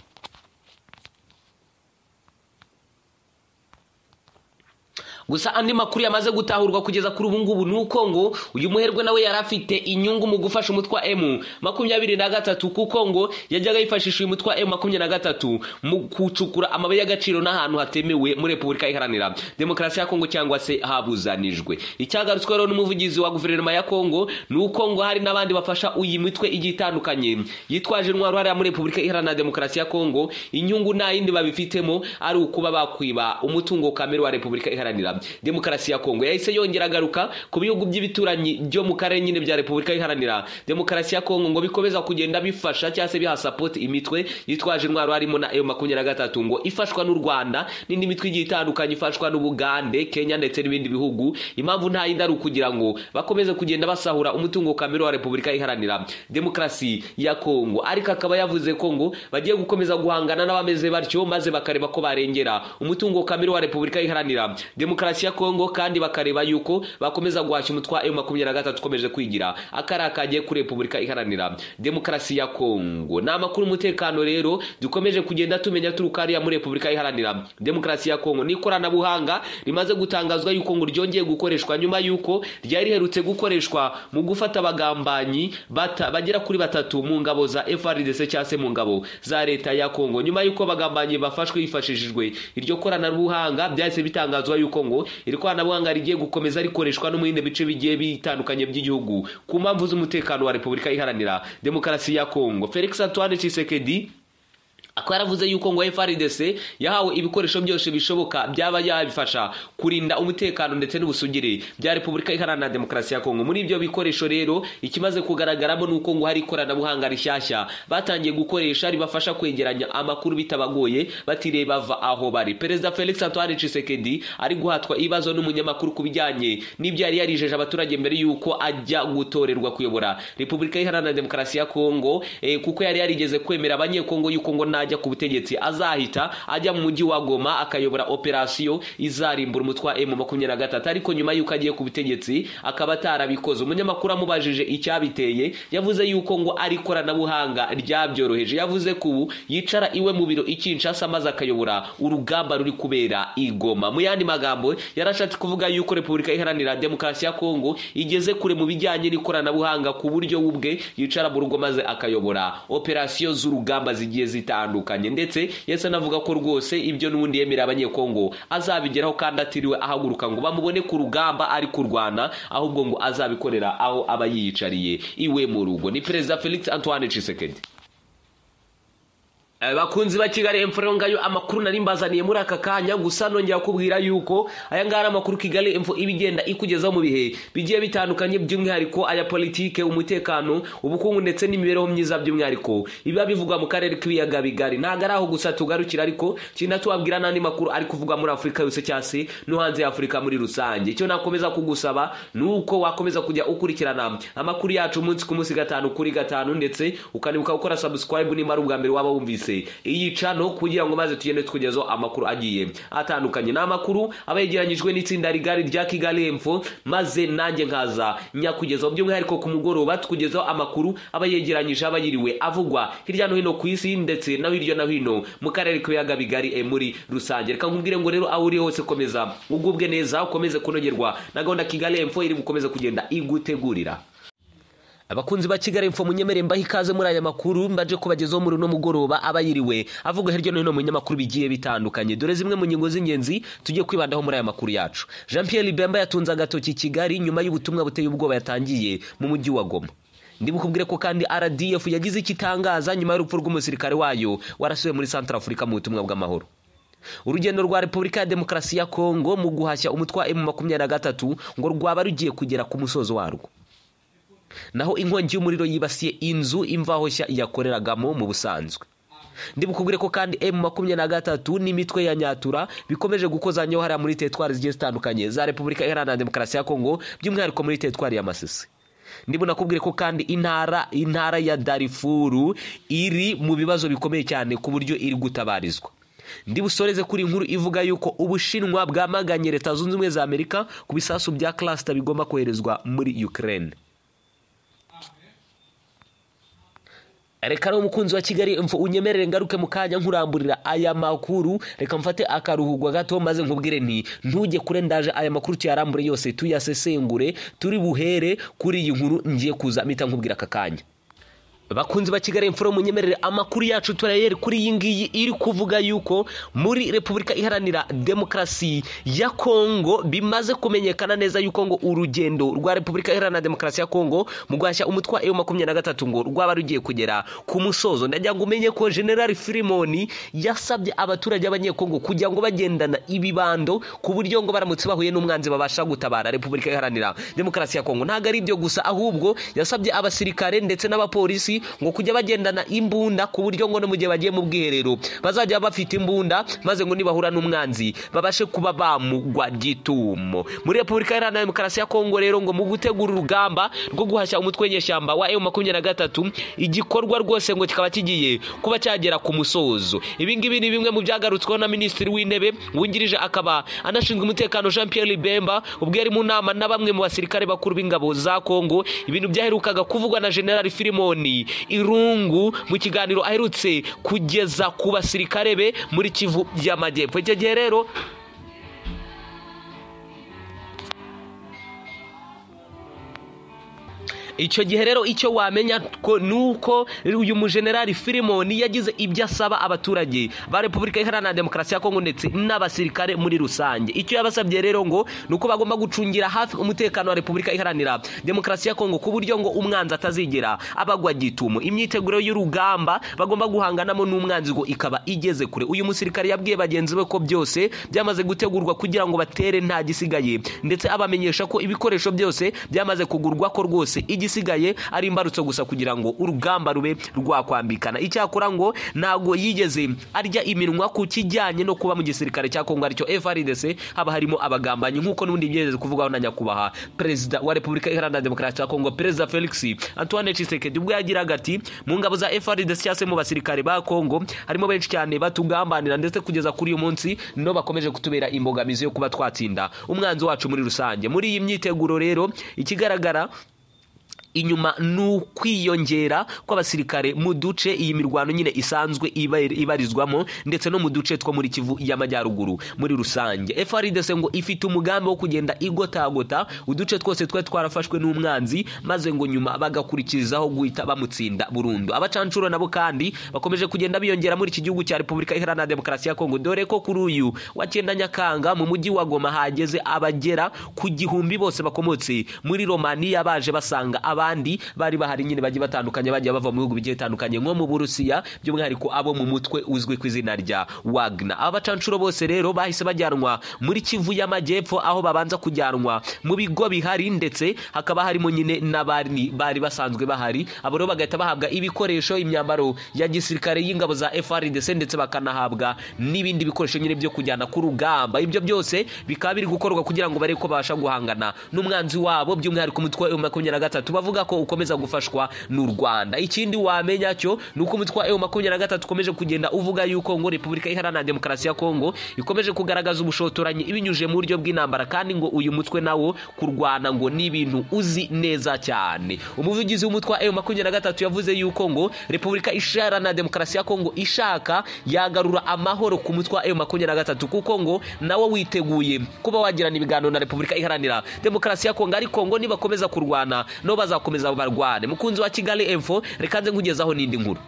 gusa andi makuru yamaze gutahurwa kugeza kuri ubu ngubu ni uko ngo uyu muherwe nawe yari afite inyungu mu gufasha umutwe wa emu makumyabiri na gatatu kuko ngo yajyaga yifashisha uyu mutwe wa emu makumyabiri na gatatu mu gucukura amabuye y'agaciro n'ahantu hatemewe muri repubulika iharanira demokarasi ya kongo cyangwa se habuzanijwe icyagarutswe rero n'umuvugizi wa guverinoma ya kongo ni uko ngo hari n'abandi bafasha uyu mitwe igiye itandukanye yitwaje intwaro hariya muri repubulika iharanira demokarasi ya kongo inyungu nta yindi babifitemo ari ukuba bakwiba umutungo kamere wa repubulika iharanira demokarasi ya kongo yahise yongera agaruka ku bihugu by'ibituranyi byo mu karere nyine bya repubulika iharanira demokarasi ya kongo ngo bikomeza kugenda bifasha cyangwa se biha sapoti imitwe yitwaje intwaro harimo na eyo makumyabiri na gatatu ngo ifashwa n'u rwanda n'indi mitwe igiye itandukanye ifashwa n'ubugande kenya ndetse n'ibindi bihugu impamvu nta yindi ari ukugira ngo bakomeze kugenda basahura umutungo kamere wa repubulika iharanira demokarasi ya kongo ariko akaba yavuze ko ngo bagiye gukomeza guhangana n'abameze batyo maze bakareba ko barengera umutungo kamere wa repubulika iharanira demokarasi demokarasi ya kongo kandi bakareba yuko bakomeza guhashya umutwa emu makumyabiri na gatatu ukomeje kwigira akari akagiye kuri repubulika iharanira demokarasi ya kongo ni amakuru umutekano rero dukomeje kugenda tumenya turuka hariya muri repubulika iharanira demokarasi ya kongo n'ikoranabuhanga rimaze gutangazwa yuko ngo ryongeye gukoreshwa nyuma yuko ryari riherutse gukoreshwa mu gufata abagambanyi bata- bagera kuri batatu mu ngabo za FRDC cyangwa se mu ngabo za leta ya Kongo nyuma yuko abagambanyi bafashwe hifashishijwe iryo koranabuhanga byahise bitangazwa yuko ngo iri koranabuhanga rigiye gukomeza rikoreshwa no mu bindi bice bigiye bitandukanye by'igihugu ku mpamvu z'umutekano wa Repubulika iharanira demokarasi ya Kongo Felix Antoine Tshisekedi akaba yaravuze yuko ngo FRDC yahawe ibikoresho byose bishoboka byaba yabifasha kurinda umutekano ndetse n'ubusugire bya Repubulika Iharanira Demokarasi ya Kongo muri ibyo bikoresho rero ikimaze kugaragaramo nuko ngo hari ikoranabuhanga rishyashya batangiye gukoresha ribafasha kwegeranya amakuru bitabagoye batiriye bava aho bari Perezida Felix Antoine Tshisekedi ari guhatwa ibibazo n'umunyamakuru ku bijyanye n'ibyo yari yarijeje abaturage mbere yuko ajya gutorerwa kuyobora Repubulika Iharanira Demokarasi ya Kongo eh, kuko yari yarigeze kwemera abanyekongo yuko ngo najya ku butegetsi azahita ajya mu mujyi wa Goma akayobora operasiyo izarimbura umutwe wa M makumyabiri na gatatu ariko nyuma yuko agiye ku butegetsi akaba atarabikoze umunyamakuru amubajije icyabiteye yavuze yuko ngo ari ikoranabuhanga ryabyoroheje yavuze ko ubu yicara iwe mu biro i Kinshasa maze akayobora urugamba ruri kubera i Goma mu yandi magambo yarashatse kuvuga yuko Repubulika Iharanira Demokarasi ya Kongo igeze kure mu bijyanye n'ikoranabuhanga ku buryo we ubwe yicara mu rugo maze akayobora operasiyo z'urugamba zigiye zitandukanye ndetse yese anavuga ko rwose ibyo n'ubundi yemerera abanyekongo azabigeraho kandi atiriwe ahaguruka ngo bamubone ku rugamba ari kurwana ahubwo ngo azabikorera aho aba yiyicariye iwe mu rugo ni perezida felix antoine Tshisekedi Eh, bakunzi ba kigali info rero ngayo amakuru nari mbazaniye muri aka kanya gusa nongera kubwira yuko aya ngaya ari amakuru kigali info iba igenda ikugezaho mu bihe bigiye bitandukanye by'umwihariko aya politike umutekano ubukungu ndetse n'imibereho myiza by'umwihariko ibiba bivugwa mu karere k'ibiyaga bigari ntabwo ari aho gusa tugarukira ariko kintu tubabwira n'andi makuru ari kuvugwa muri afurika yose cyangwa se no hanze ya afurika muri rusange icyo nakomeza kugusaba ni uko wakomeza kujya ukurikirana amakuru yacu umunsi ku munsi gatanu kuri gatanu ndetse ukanibuka gukora subscribe nimba ari ubwa mbere waba wumvise iyi cano kugira ngo maze tugende tukugezaho amakuru agiye atandukanye ni amakuru aba yegeranyijwe n'itsinda rigari rya kigali info maze nanjye nkaza nyakugezaho by'umwihariko ku mugoroba tukugezaho amakuru aba yegeranyije aba yiriwe avugwa hirya no hino ku isi ndetse no hirya no hino mu karere k'ibiyaga bigari eh, muri rusange reka nkubwire ngo rero aho uri hose komeza ugubwe neza ukomeze kunogerwa na gahunda kigali info iri gukomeza kugenda igutegurira abakunzi ba kigali info munyemere mbaho ikaze muri aya makuru mbaje kubagezaho muri uno mugoroba aba yiriwe avuga hirya no hino mu binyamakuru bigiye bitandukanye dore zimwe mu ngingo z'ingenzi tugiye kwibandaho muri aya makuru yacu jean pierre bemba yatunze agatoki i kigali nyuma y'ubutumwa buteye ubwoba yatangiye mu mujyi wa goma ndibukubwire ko kandi rdf yagize icyo itangaza nyuma y'urupfu rw'umusirikare wayo warasuwe muri centre afurika mu butumwa bw'amahoro urugendo rwa repubulika ya demokarasi ya kongo mu guhashya umutwe wa emu makumyabiri na gatatu ngo rwaba rugiye kugera ku musozo warwo naho inkongi y'umuriro yibasiye inzu imvaho nshya yakoreragamo mu busanzwe ndibukubwire ko kandi emu makumyabiri na gatatu n'imitwe ya nyatura bikomeje gukozanyaho hariya muri teritwari zigiye zitandukanye za repubulika iharanira demokarasi ya kongo by'umwihariko muri teritwari ya masisi ndimo nakubwire ko kandi intara intara ya darifuru iri mu bibazo bikomeye cyane ku buryo iri gutabarizwa ndibusoreze kuri inkuru ivuga yuko ubushinwa bwamaganye leta zunze ubumwe za amerika ku bisasu bya klasita bigomba koherezwa muri ukraine reka rero umukunzi wa kigali mfu unyemerere ngaruke mu kanya nkuramburira aya makuru reka mfate akaruhugwa gato maze nkubwire nti ntujye kure ndaje aya makuru tuyarambure yose tuyasesengure turi buhere kuri iyi nkuru ngiye kuza mpita nkubwira aka kanya bakunzi ba kigali mfuro munyemerere amakuru yacu turayere kuri iyi ngiyi iri kuvuga yuko muri repubulika iharanira demokarasi ya kongo bimaze kumenyekana neza yuko ngo urugendo rwa repubulika iharanira demokarasi ya kongo mu guhashya umutwe wa eu makumyabiri na gatatu ngo rwaba rugiye kugera ku musozo ndagira ngo umenye ko generali firimoni yasabye abaturage b'abanyekongo kugira ngo bagendana ibibando ku buryo ngo baramutse bahuye n'umwanzi babasha gutabara repubulika iharanira demokarasi ya kongo ntabwo ari ibyo gusa ahubwo yasabye abasirikare ndetse n'abapolisi polisi ngo kujya bagendana imbunda ku buryo ngo no mu gihe bagiye mu bwiherero bazajya bafite imbunda maze ngo nibahura n'umwanzi babashe kuba bamugwa gitumo muri repubulika iharanira demokarasi ya kongo rero ngo mu gutegura urugamba rwo guhashya umutwe w'inyeshyamba wa emu makumyabiri na gatatu igikorwa rwose ngo kikaba kigiye kuba cyagera ku musozo ibi ngibi ni bimwe mu byagarutsweho na minisitiri w'intebe wungirije akaba anashinzwe umutekano jean pierre ribemba ubwo yari mu nama na bamwe mu basirikare bakuru b'ingabo za kongo ibintu byaherukaga kuvugwa na generali filimoni irungu mu kiganiro aherutse kugeza ku basirikare be muri kivu y'amajyepfo icyo gihe rero icyo gihe rero icyo wamenya ni uko uyu mujenerali filimoni yagize ibyo asaba abaturage ba repubulika iharanira demokarasi ya kongo ndetse n'abasirikare muri rusange icyo yabasabye rero ngo ni uko bagomba gucungira hafi umutekano wa repubulika iharanira demokarasi ya kongo ku buryo ngo umwanzi atazigera abagwa gitumo imyiteguro y'urugamba bagomba guhanganamo n'umwanzi ngo ikaba igeze kure uyu musirikare yabwiye bagenzi be ko byose byamaze gutegurwa kugira ngo batere nta gisigaye ndetse abamenyesha ko ibikoresho byose byamaze kugurwa ko rwose igisigaye ari imbarutso gusa kugira ngo urugamba rube rwakwambikana icyakora ngo ntabwo yigeze arya iminwa ku kijyanye no kuba mu gisirikare cya kongo aricyo frdc haba harimo abagambanyi nk'uko n'ubundi byigeze kuvugaho na nyakubahwa perezida wa repubulika iharanira demokarasi ya kongo perezida felix antoine tshisekedi ubwo yagiraga ati mu ngabo za frdc cyangwa se mu basirikare ba kongo harimo benshi cyane batugambanira ndetse kugeza kuri uyu munsi no bakomeje kutubera imbogamizi yo kuba twatsinda umwanzi wacu muri rusange muri iyi myiteguro rero ikigaragara inyuma ni ukwiyongera kw'abasirikare mu duce iyi mirwano nyine isanzwe ibarizwamo ndetse no mu duce two muri kivu y'amajyaruguru muri rusange frdc ngo ifite umugambi wo kugenda igotagota uduce twose twari twarafashwe n'umwanzi maze ngo nyuma bagakurikizaho guhita bamutsinda burundu abacancuro nabo kandi bakomeje kugenda biyongera muri iki gihugu cya repubulika iharanira demokarasi ya kongo dore ko kuri uyu wa cyenda nyakanga mu mujyi wa goma hageze abagera ku gihumbi bose bakomotse muri romaniya baje basanga abandi abandi bari bahari nyine bagiye batandukanye bagiye bava mu bihugu bigiye bitandukanye nko mu burusiya by'umwihariko abo mu mutwe uzwi ku izina rya wagner aba bacancuro bose rero bahise bajyanwa muri kivu y'amajyepfo aho babanza kujyanwa mu bigo bihari ndetse hakaba harimo nyine n'abari bari basanzwe bahari abo rero bagahita bahabwa ibikoresho imyambaro ya gisirikare y'ingabo za frdc ndetse bakanahabwa n'ibindi bikoresho nyine byo kujyana ku rugamba ibyo byose bikaba biri gukorwa kugira ngo barebe ko babasha guhangana n'umwanzi wabo by'umwihariko umutwe wa makumyabiri na gatatu bavuga ko ukomeza gufashwa n'u rwanda ikindi wamenya cyo ni uko umutwe wa makumyabiri na gatatu ukomeje kugenda uvuga yuko ngo repubulika iharanira demokarasi ya kongo ikomeje kugaragaza ubushotoranyi ibinyujije mu buryo bw'intambara kandi ngo uyu mutwe nawo kurwana ngo ni ibintu uzi neza cyane umuvugizi w'umutwe wa makumyabiri na gatatu yavuze yuko ngo repubulika iharanira demokarasi ya kongo ishaka yagarura amahoro ku mutwe wa makumyabiri na gatatu kuko ngo nawo witeguye kuba wagirana ibiganiro na repubulika iharanira demokarasi ya kongo ariko ngo nibakomeza kurwana no baza bakomeza barwane mukunzi wa kigali info reka nze nkugezaho n'indi nkuru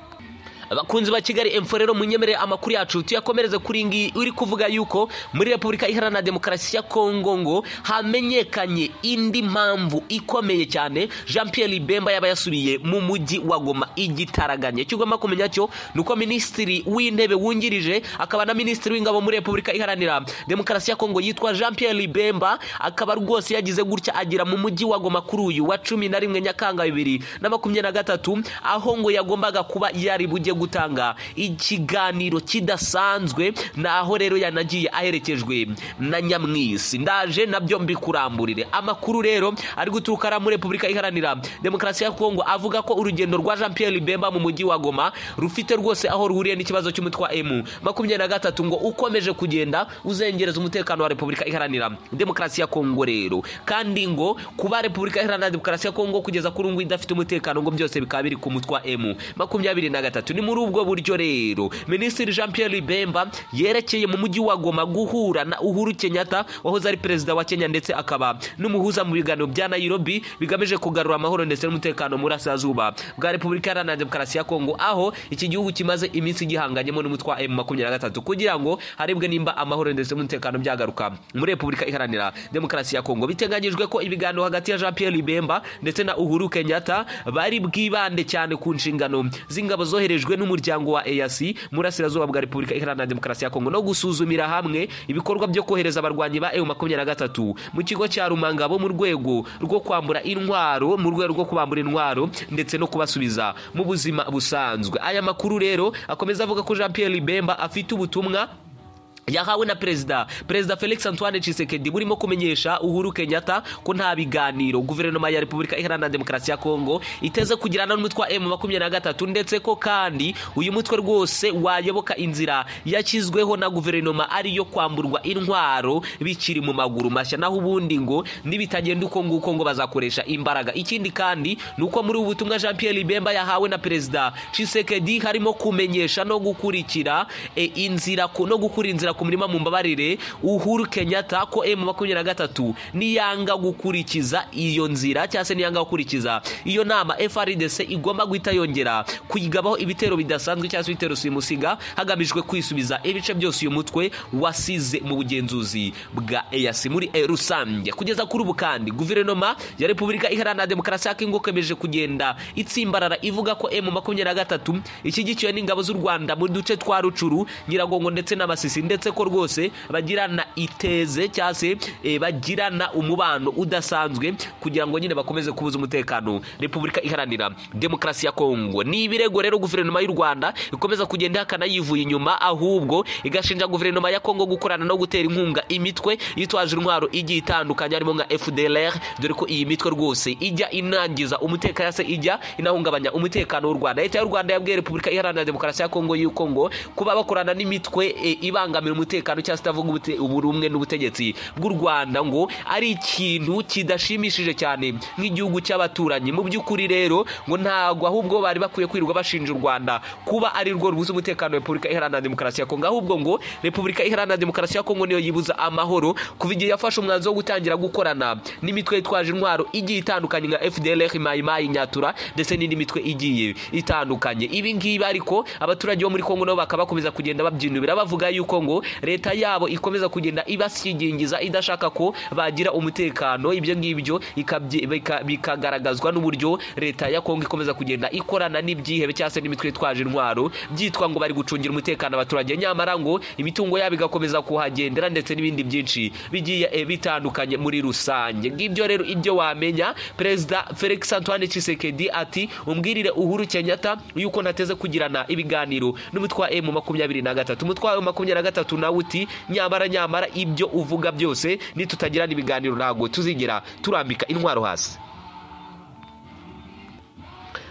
abakunzi ba kigali emfo rero munyemerere amakuru yacu tuyakomereze kuri ngi uri kuvuga yuko muri repubulika iharanira demokarasi ya kongo ngo hamenyekanye indi mpamvu ikomeye cyane jean pierre libemba yaba yasubiye mu mujyi wa goma igitaraganya icyo ugomba kumenya cyo ni uko minisitiri w'intebe wungirije akaba na minisitiri w'ingabo muri repubulika iharanira demokarasi ya kongo yitwa jean pierre libemba akaba rwose yagize gutya agira mu mujyi wa goma kuri uyu wa cumi na rimwe nyakanga bibiri na makumyabiri na gatatu aho ngo yagombaga kuba yari bujye gutanga ikiganiro kidasanzwe naho rero yanagiye aherekejwe na nyamwisi ndaje nabyo mbikuramburire amakuru rero ari guturuka muri repubulika iharanira demokarasi ya kongo avuga ko urugendo rwa jean pierre bemba mu mujyi wa goma rufite rwose aho ruhuriye n'ikibazo cy'umutwe wa emu makumyabiri na gatatu ngo ukomeje kugenda uzengereza umutekano wa repubulika iharanira demokarasi ya kongo rero kandi ngo kuba repubulika iharanira demokarasi ya kongo kugeza kuri ubu idafite umutekano ngo byose bikaba biri ku mutwe wa emu makumyabiri na gatatu ni muri ubwo buryo rero minisitiri jean pierre bemba yerekeye mu mujyi wa goma guhura na uhuru kenyatta wahoze ari perezida wa kenya ndetse akaba n'umuhuza mu biganiro bya nairobi bigamije kugarura amahoro ndetse n'umutekano muri asazuba bwa repubulika iharanira demokarasi ya kongo aho iki gihugu kimaze iminsi gihanganyemo n'umutwe wa emu makumyabiri na gatatu kugira ngo harebwe nimba amahoro ndetse n'umutekano byagaruka muri repubulika iharanira demokarasi ya kongo biteganyijwe ko ibiganiro hagati ya jean pierre bemba ndetse na uhuru kenyatta bari bwibande cyane ku nshingano z'ingabo zoherejwe ishinzwe n'umuryango wa eyasi murasirazuba bwa repubulika iharanira demokarasi ya kongo no gusuzumira hamwe ibikorwa byo kohereza abarwanyi ba eu makumyabiri na gatatu mu kigo cya rumangabo mu rwego rwo kwambura intwaro mu rwego rwo kubambura intwaro ndetse no kubasubiza mu buzima busanzwe aya makuru rero akomeza avuga ko jean pierre bemba afite ubutumwa yahawe na perezida perezida felix antoine Tshisekedi burimo kumenyesha uhuru kenyatta ko nta biganiro guverinoma ya repubulika iharanira demokarasi ya kongo iteze kugirana n'umutwe wa emu makumyabiri na gatatu ndetse ko kandi uyu mutwe rwose wayoboka inzira yashyizweho na guverinoma ariyo kwamburwa intwaro bikiri mu maguru mashya naho ubundi ngo nibitagenda uko nguko ngo bazakoresha imbaraga ikindi kandi ni uko muri ubu butumwa jean pierre bemba yahawe na perezida Tshisekedi harimo kumenyesha no gukurikira e, inzira ko- no gukura inzira ku mirima mu mbabarire uhuru kenyatta ko emu makumyabiri na gatatu niyanga gukurikiza iyo nzira cyangwa se niyanga gukurikiza iyo nama frdc igomba guhita yongera kuyigabaho ibitero bidasanzwe cyangwa se ibitero simusiga hagamijwe kwisubiza ibice byose uyu mutwe wasize mu bugenzuzi bwa eyasi muri eh, rusange kugeza kuri ubu kandi guverinoma ya repubulika iharanira demokarasi ya kongo ikomeje kugenda itsimbarara ivuga ko emu makumyabiri na gatatu ishyigikiwe n'ingabo z'u rwanda mu duce twa rucuru nyiragongo ndetse n'amasisi ndetse ko rwose bagirana iteze cyangwa se eh, bagirana umubano udasanzwe kugira ngo nyine bakomeze kubuza umutekano repubulika iharanira demokarasi ya kongo ni ibirego rero guverinoma y'u rwanda ikomeza kugenda ihakana yivuye inyuma ahubwo igashinja guverinoma ya kongo gukorana no gutera inkunga imitwe yitwaje intwaro igiye itandukanye harimo nka fdlr dore ko iyi mitwe rwose ijya inangiza umutekano se ijya inahungabanya umutekano w'u rwanda leta y'u rwanda yabwiye repubulika iharanira demokarasi ya kongo y'uko ngo kuba bakorana n'imit imitwe e, ibangamira umutekano cyangwa se itavuga ubute- uburumwe n'ubutegetsi bw'u rwanda ngo ari ikintu kidashimishije cyane nk'igihugu cy'abaturanyi mu by'ukuri rero ngo ntabwo ahubwo bari bakwiye kwirirwa bashinja u rwanda kuba ari rwo rubuza umutekano wa repubulika iharanira demokarasi ya kongo ahubwo ngo repubulika iharanira demokarasi ya kongo niyo yibuza amahoro kuva igihe yafashe umwanzuro wo gutangira gukorana n'imitwe yitwaje intwaro igiye itandukanye nka fdlr mayimayi nyatura ndetse n'indi mitwe igiye itandukanye ibi ngibi ariko abaturage bo muri kongo nabo bakaba bakomeza kugenda babyinubira bavuga yuko ngo leta yabo ikomeza kugenda ibasyigingiza idashaka ko bagira umutekano ibyo ngibyo ikabyi- bika- bikagaragazwa n'uburyo leta ya kongo ikomeza kugenda ikorana n'ibyihebe cyangwa se n'imitwe itwaje intwaro byitwa ngo bari gucungira umutekano abaturage nyamara ngo imitungo yabo igakomeza kuhagendera ndetse n'ibindi byinshi bigiye eh, bitandukanye muri rusange ngibyo rero ibyo wamenya perezida felix antoine Tshisekedi ati umbwirire uhuru kenyatta yuko ntateze kugirana ibiganiro n'umutwe wa emu makumyabiri na gatatu umutwe wa emu makumyabiri na gatatu nawe uti nyamara nyamara ibyo uvuga byose nitutagirana ibiganiro ntabwo tuzigera turambika intwaro hasi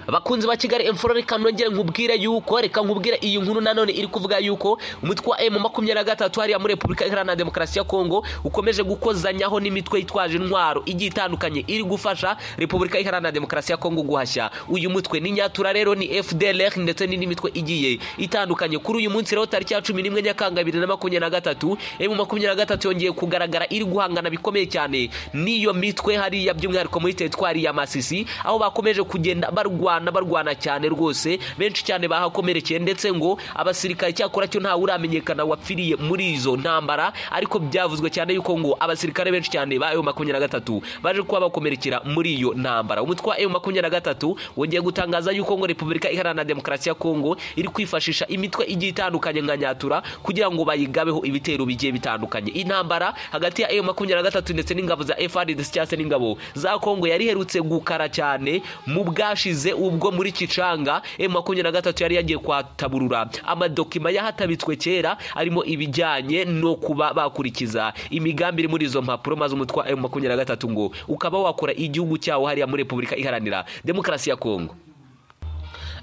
abakunzi ba kigali emfuro reka nongere nkubwire yuko reka nkubwire iyi nkuru nanone iri kuvuga yuko umutwe wa emu makumyabiri na gatatu hariya muri repubulika iharanira demokarasi ya kongo ukomeje gukozanyaho n'imitwe yitwaje intwaro igiye itandukanye iri gufasha repubulika iharanira demokarasi ya kongo guhashya uyu mutwe ni nyatura rero ni fdlr ndetse n'indi mitwe igiye itandukanye kuri uyu munsi rero tariki ya cumi n'imwe nyakanga bibiri na makumyabiri na gatatu emu makumyabiri na gatatu yongeye kugaragara iri guhangana bikomeye cyane n'iyo mitwe hariya by'umwihariko muri teritwari ya masisi aho bakomeje kugenda barwana barwana cyane rwose benshi cyane bahakomerekeye ndetse ngo abasirikare cyakora cyo ntawe uramenyekana wapfiriye muri izo ntambara ariko byavuzwe cyane yuko ngo abasirikare benshi cyane ba M makumyabiri na gatatu baje kuba bakomerekera muri iyo ntambara umutwe wa M makumyabiri na gatatu wongeye gutangaza yuko ngo repubulika iharanira demokarasi ya kongo iri kwifashisha imitwe igiye itandukanye nka nyatura kugira ngo bayigabeho ibitero bigiye bitandukanye intambara hagati ya M makumyabiri na gatatu ndetse n'ingabo za FRDC cyangwa se n'ingabo za kongo yari iherutse gukara cyane mu bwashize ubwo muri kicanga M makumyabiri na gatatu yari yagiye kwataburura amadokima yahatabitswe kera arimo ibijyanye no kuba bakurikiza imigambi iri muri izo mpapuro maze umutwe wa M makumyabiri na gatatu ngo ukaba wakora igihugu cyawo hariya muri repubulika iharanira demokarasi ya kongo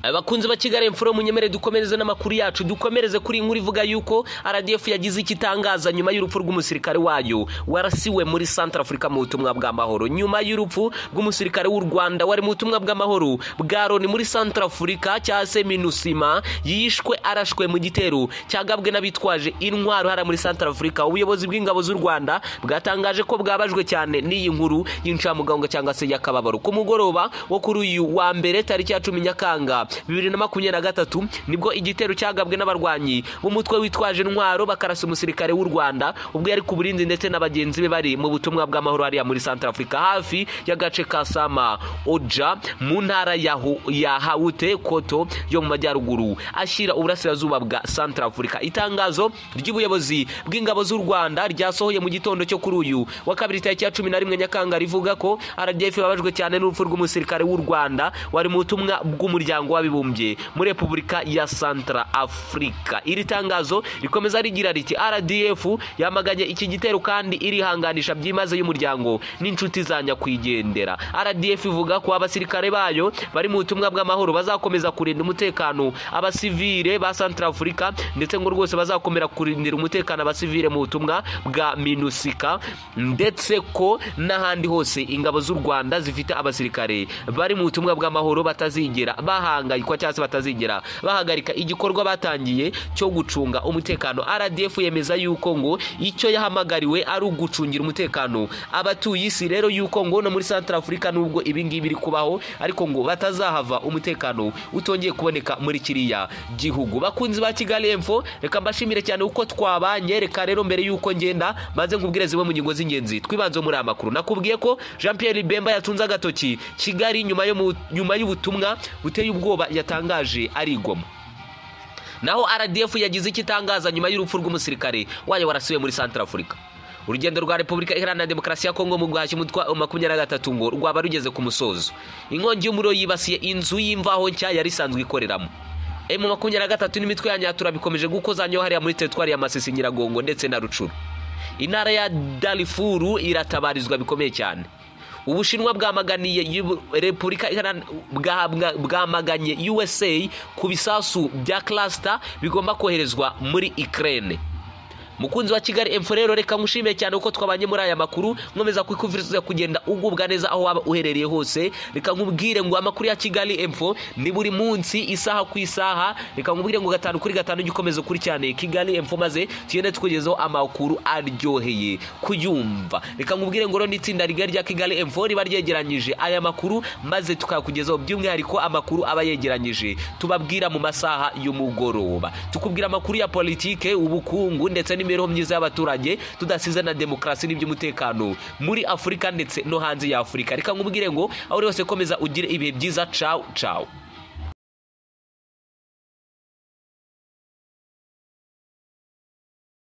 abakunzi ba kigali mfuro munyemere dukomereze n'amakuru yacu dukomereze kuri inkuru ivuga yuko rdf yagize icyo itangaza nyuma y'urupfu rw'umusirikare wayo warasiwe muri centre afurika mu butumwa bw'amahoro nyuma y'urupfu rw'umusirikare w'u rwanda wari mu butumwa bw'amahoro bwa loni muri centre afurika cyangwa se minusima yishwe arashwe mu gitero cyagabwe n'abitwaje intwaro hariya muri centre afurika ubuyobozi bw'ingabo z'u rwanda bwatangaje ko bwabajwe cyane n'iyi nkuru y'incamugongo cyangwa se y'akababaro ku mugoroba wo kuri uyu wa mbere tariki ya cumi nyakanga bibiri na makumyabiri na gatatu nibwo igitero cyagabwe n'abarwanyi b'umutwe witwaje intwaro bakarasa umusirikare w'u rwanda ubwo yari ku burinzi ndetse na bagenzi be bari mu butumwa bw'amahoro hariya muri santarafurika hafi y'agace ka sama oja mu ntara ya Hu- ya hawute koto yo mu majyaruguru ashyira uburasirazuba bwa santarafurika itangazo ry'ubuyobozi bw'ingabo z'u rwanda ryasohoye mu gitondo cyo kuri uyu wa kabiri tariki ya cumi na rimwe nyakanga rivuga ko rdf babajwe cyane n'urupfu rw'umusirikare w'u rwanda wari mu butumwa bw'umuryango w'abibumbye muri repubulika ya santra afurika iri tangazo rikomeza rigira riti rdf yamaganye iki gitero kandi irihanganisha byimaze y'umuryango n'inshuti za nyakwigendera rdf ivuga ko abasirikare bayo bari mu butumwa bw'amahoro bazakomeza kurinda umutekano abasivire ba santra afurika ndetse ngo rwose bazakomera kurindira umutekano abasivire mu butumwa bwa minusika ndetse ko n'ahandi hose ingabo z'u rwanda zifite abasirikare bari mu butumwa bw'amahoro batazigera bahangayikwa cyangwa se batazigera bahagarika igikorwa batangiye cyo gucunga umutekano rdf yemeza yuko ngo icyo yahamagariwe ari ugucungira umutekano abatuye isi rero yuko ngo no muri santara afurika nubwo ibingibi biri kubaho ariko ngo batazahava umutekano utongeye kuboneka muri kiriya gihugu bakunzi ba kigali emfo reka mbashimire cyane uko twabanye reka rero mbere y'uko ngenda maze nkubwire zimwe mu ngingo z'ingenzi twibanze muri aya makuru nakubwiye ko jean pierre bemba yatunze agatoki kigali nyuma yo mu- nyuma y'ubutumwa buteye ubwoba yatangaje ari igoma naho rdf yagize icyo itangaza nyuma y'urupfu rw'umusirikare wayo warasiwe muri santara afurika urugendo rwa repubulika iharanira demokarasi ya kongo mu guhashya umutwa wa makumyabiri na gatatu ngo rwaba rugeze ku musozo inkongi y'umuriro yibasiye inzu y'imvaho nshya yari isanzwe ikoreramo emu makumyabiri na gatatu n'imitwe ya nyatura bikomeje gukozanyaho hariya muri teritwari ya masisi nyiragongo ndetse na rucuru intara ya darifuru iratabarizwa bikomeye cyane ubushinwa bwamaganiye yu- repubulika Iharan- bwa- bwa- bwamaganye usa ku bisasu bya cluster bigomba koherezwa muri ukraine mukunzi wa kigali emfo rero reka nkushimiye cyane uko twabanye muri aya makuru nkomeza kwikuviriza kugenda ugubwa neza aho waba uherereye hose reka nkubwire ngo amakuru ya kigali emfo ni buri munsi isaha ku isaha reka nkubwire ngo gatanu kuri gatanu gikomeza ukurikirane kigali emfo maze tugende tukugezaho amakuru aryoheye kuyumva reka nkubwire ngo rero n'itsinda rigari rya kigali emfo riba ryegeranyije aya makuru maze tukayakugezaho by'umwihariko amakuru aba yegeranyije tubabwira mu masaha y'umugoroba tukubwira amakuru ya politike ubukungu ndetse n'imibereho myiza y'abaturage tudasize na demokarasi n'iby'umutekano muri afurika ndetse no hanze ya afurika reka nkubwire ngo aho uri hose komeza ugire ibihe byiza cawu cawu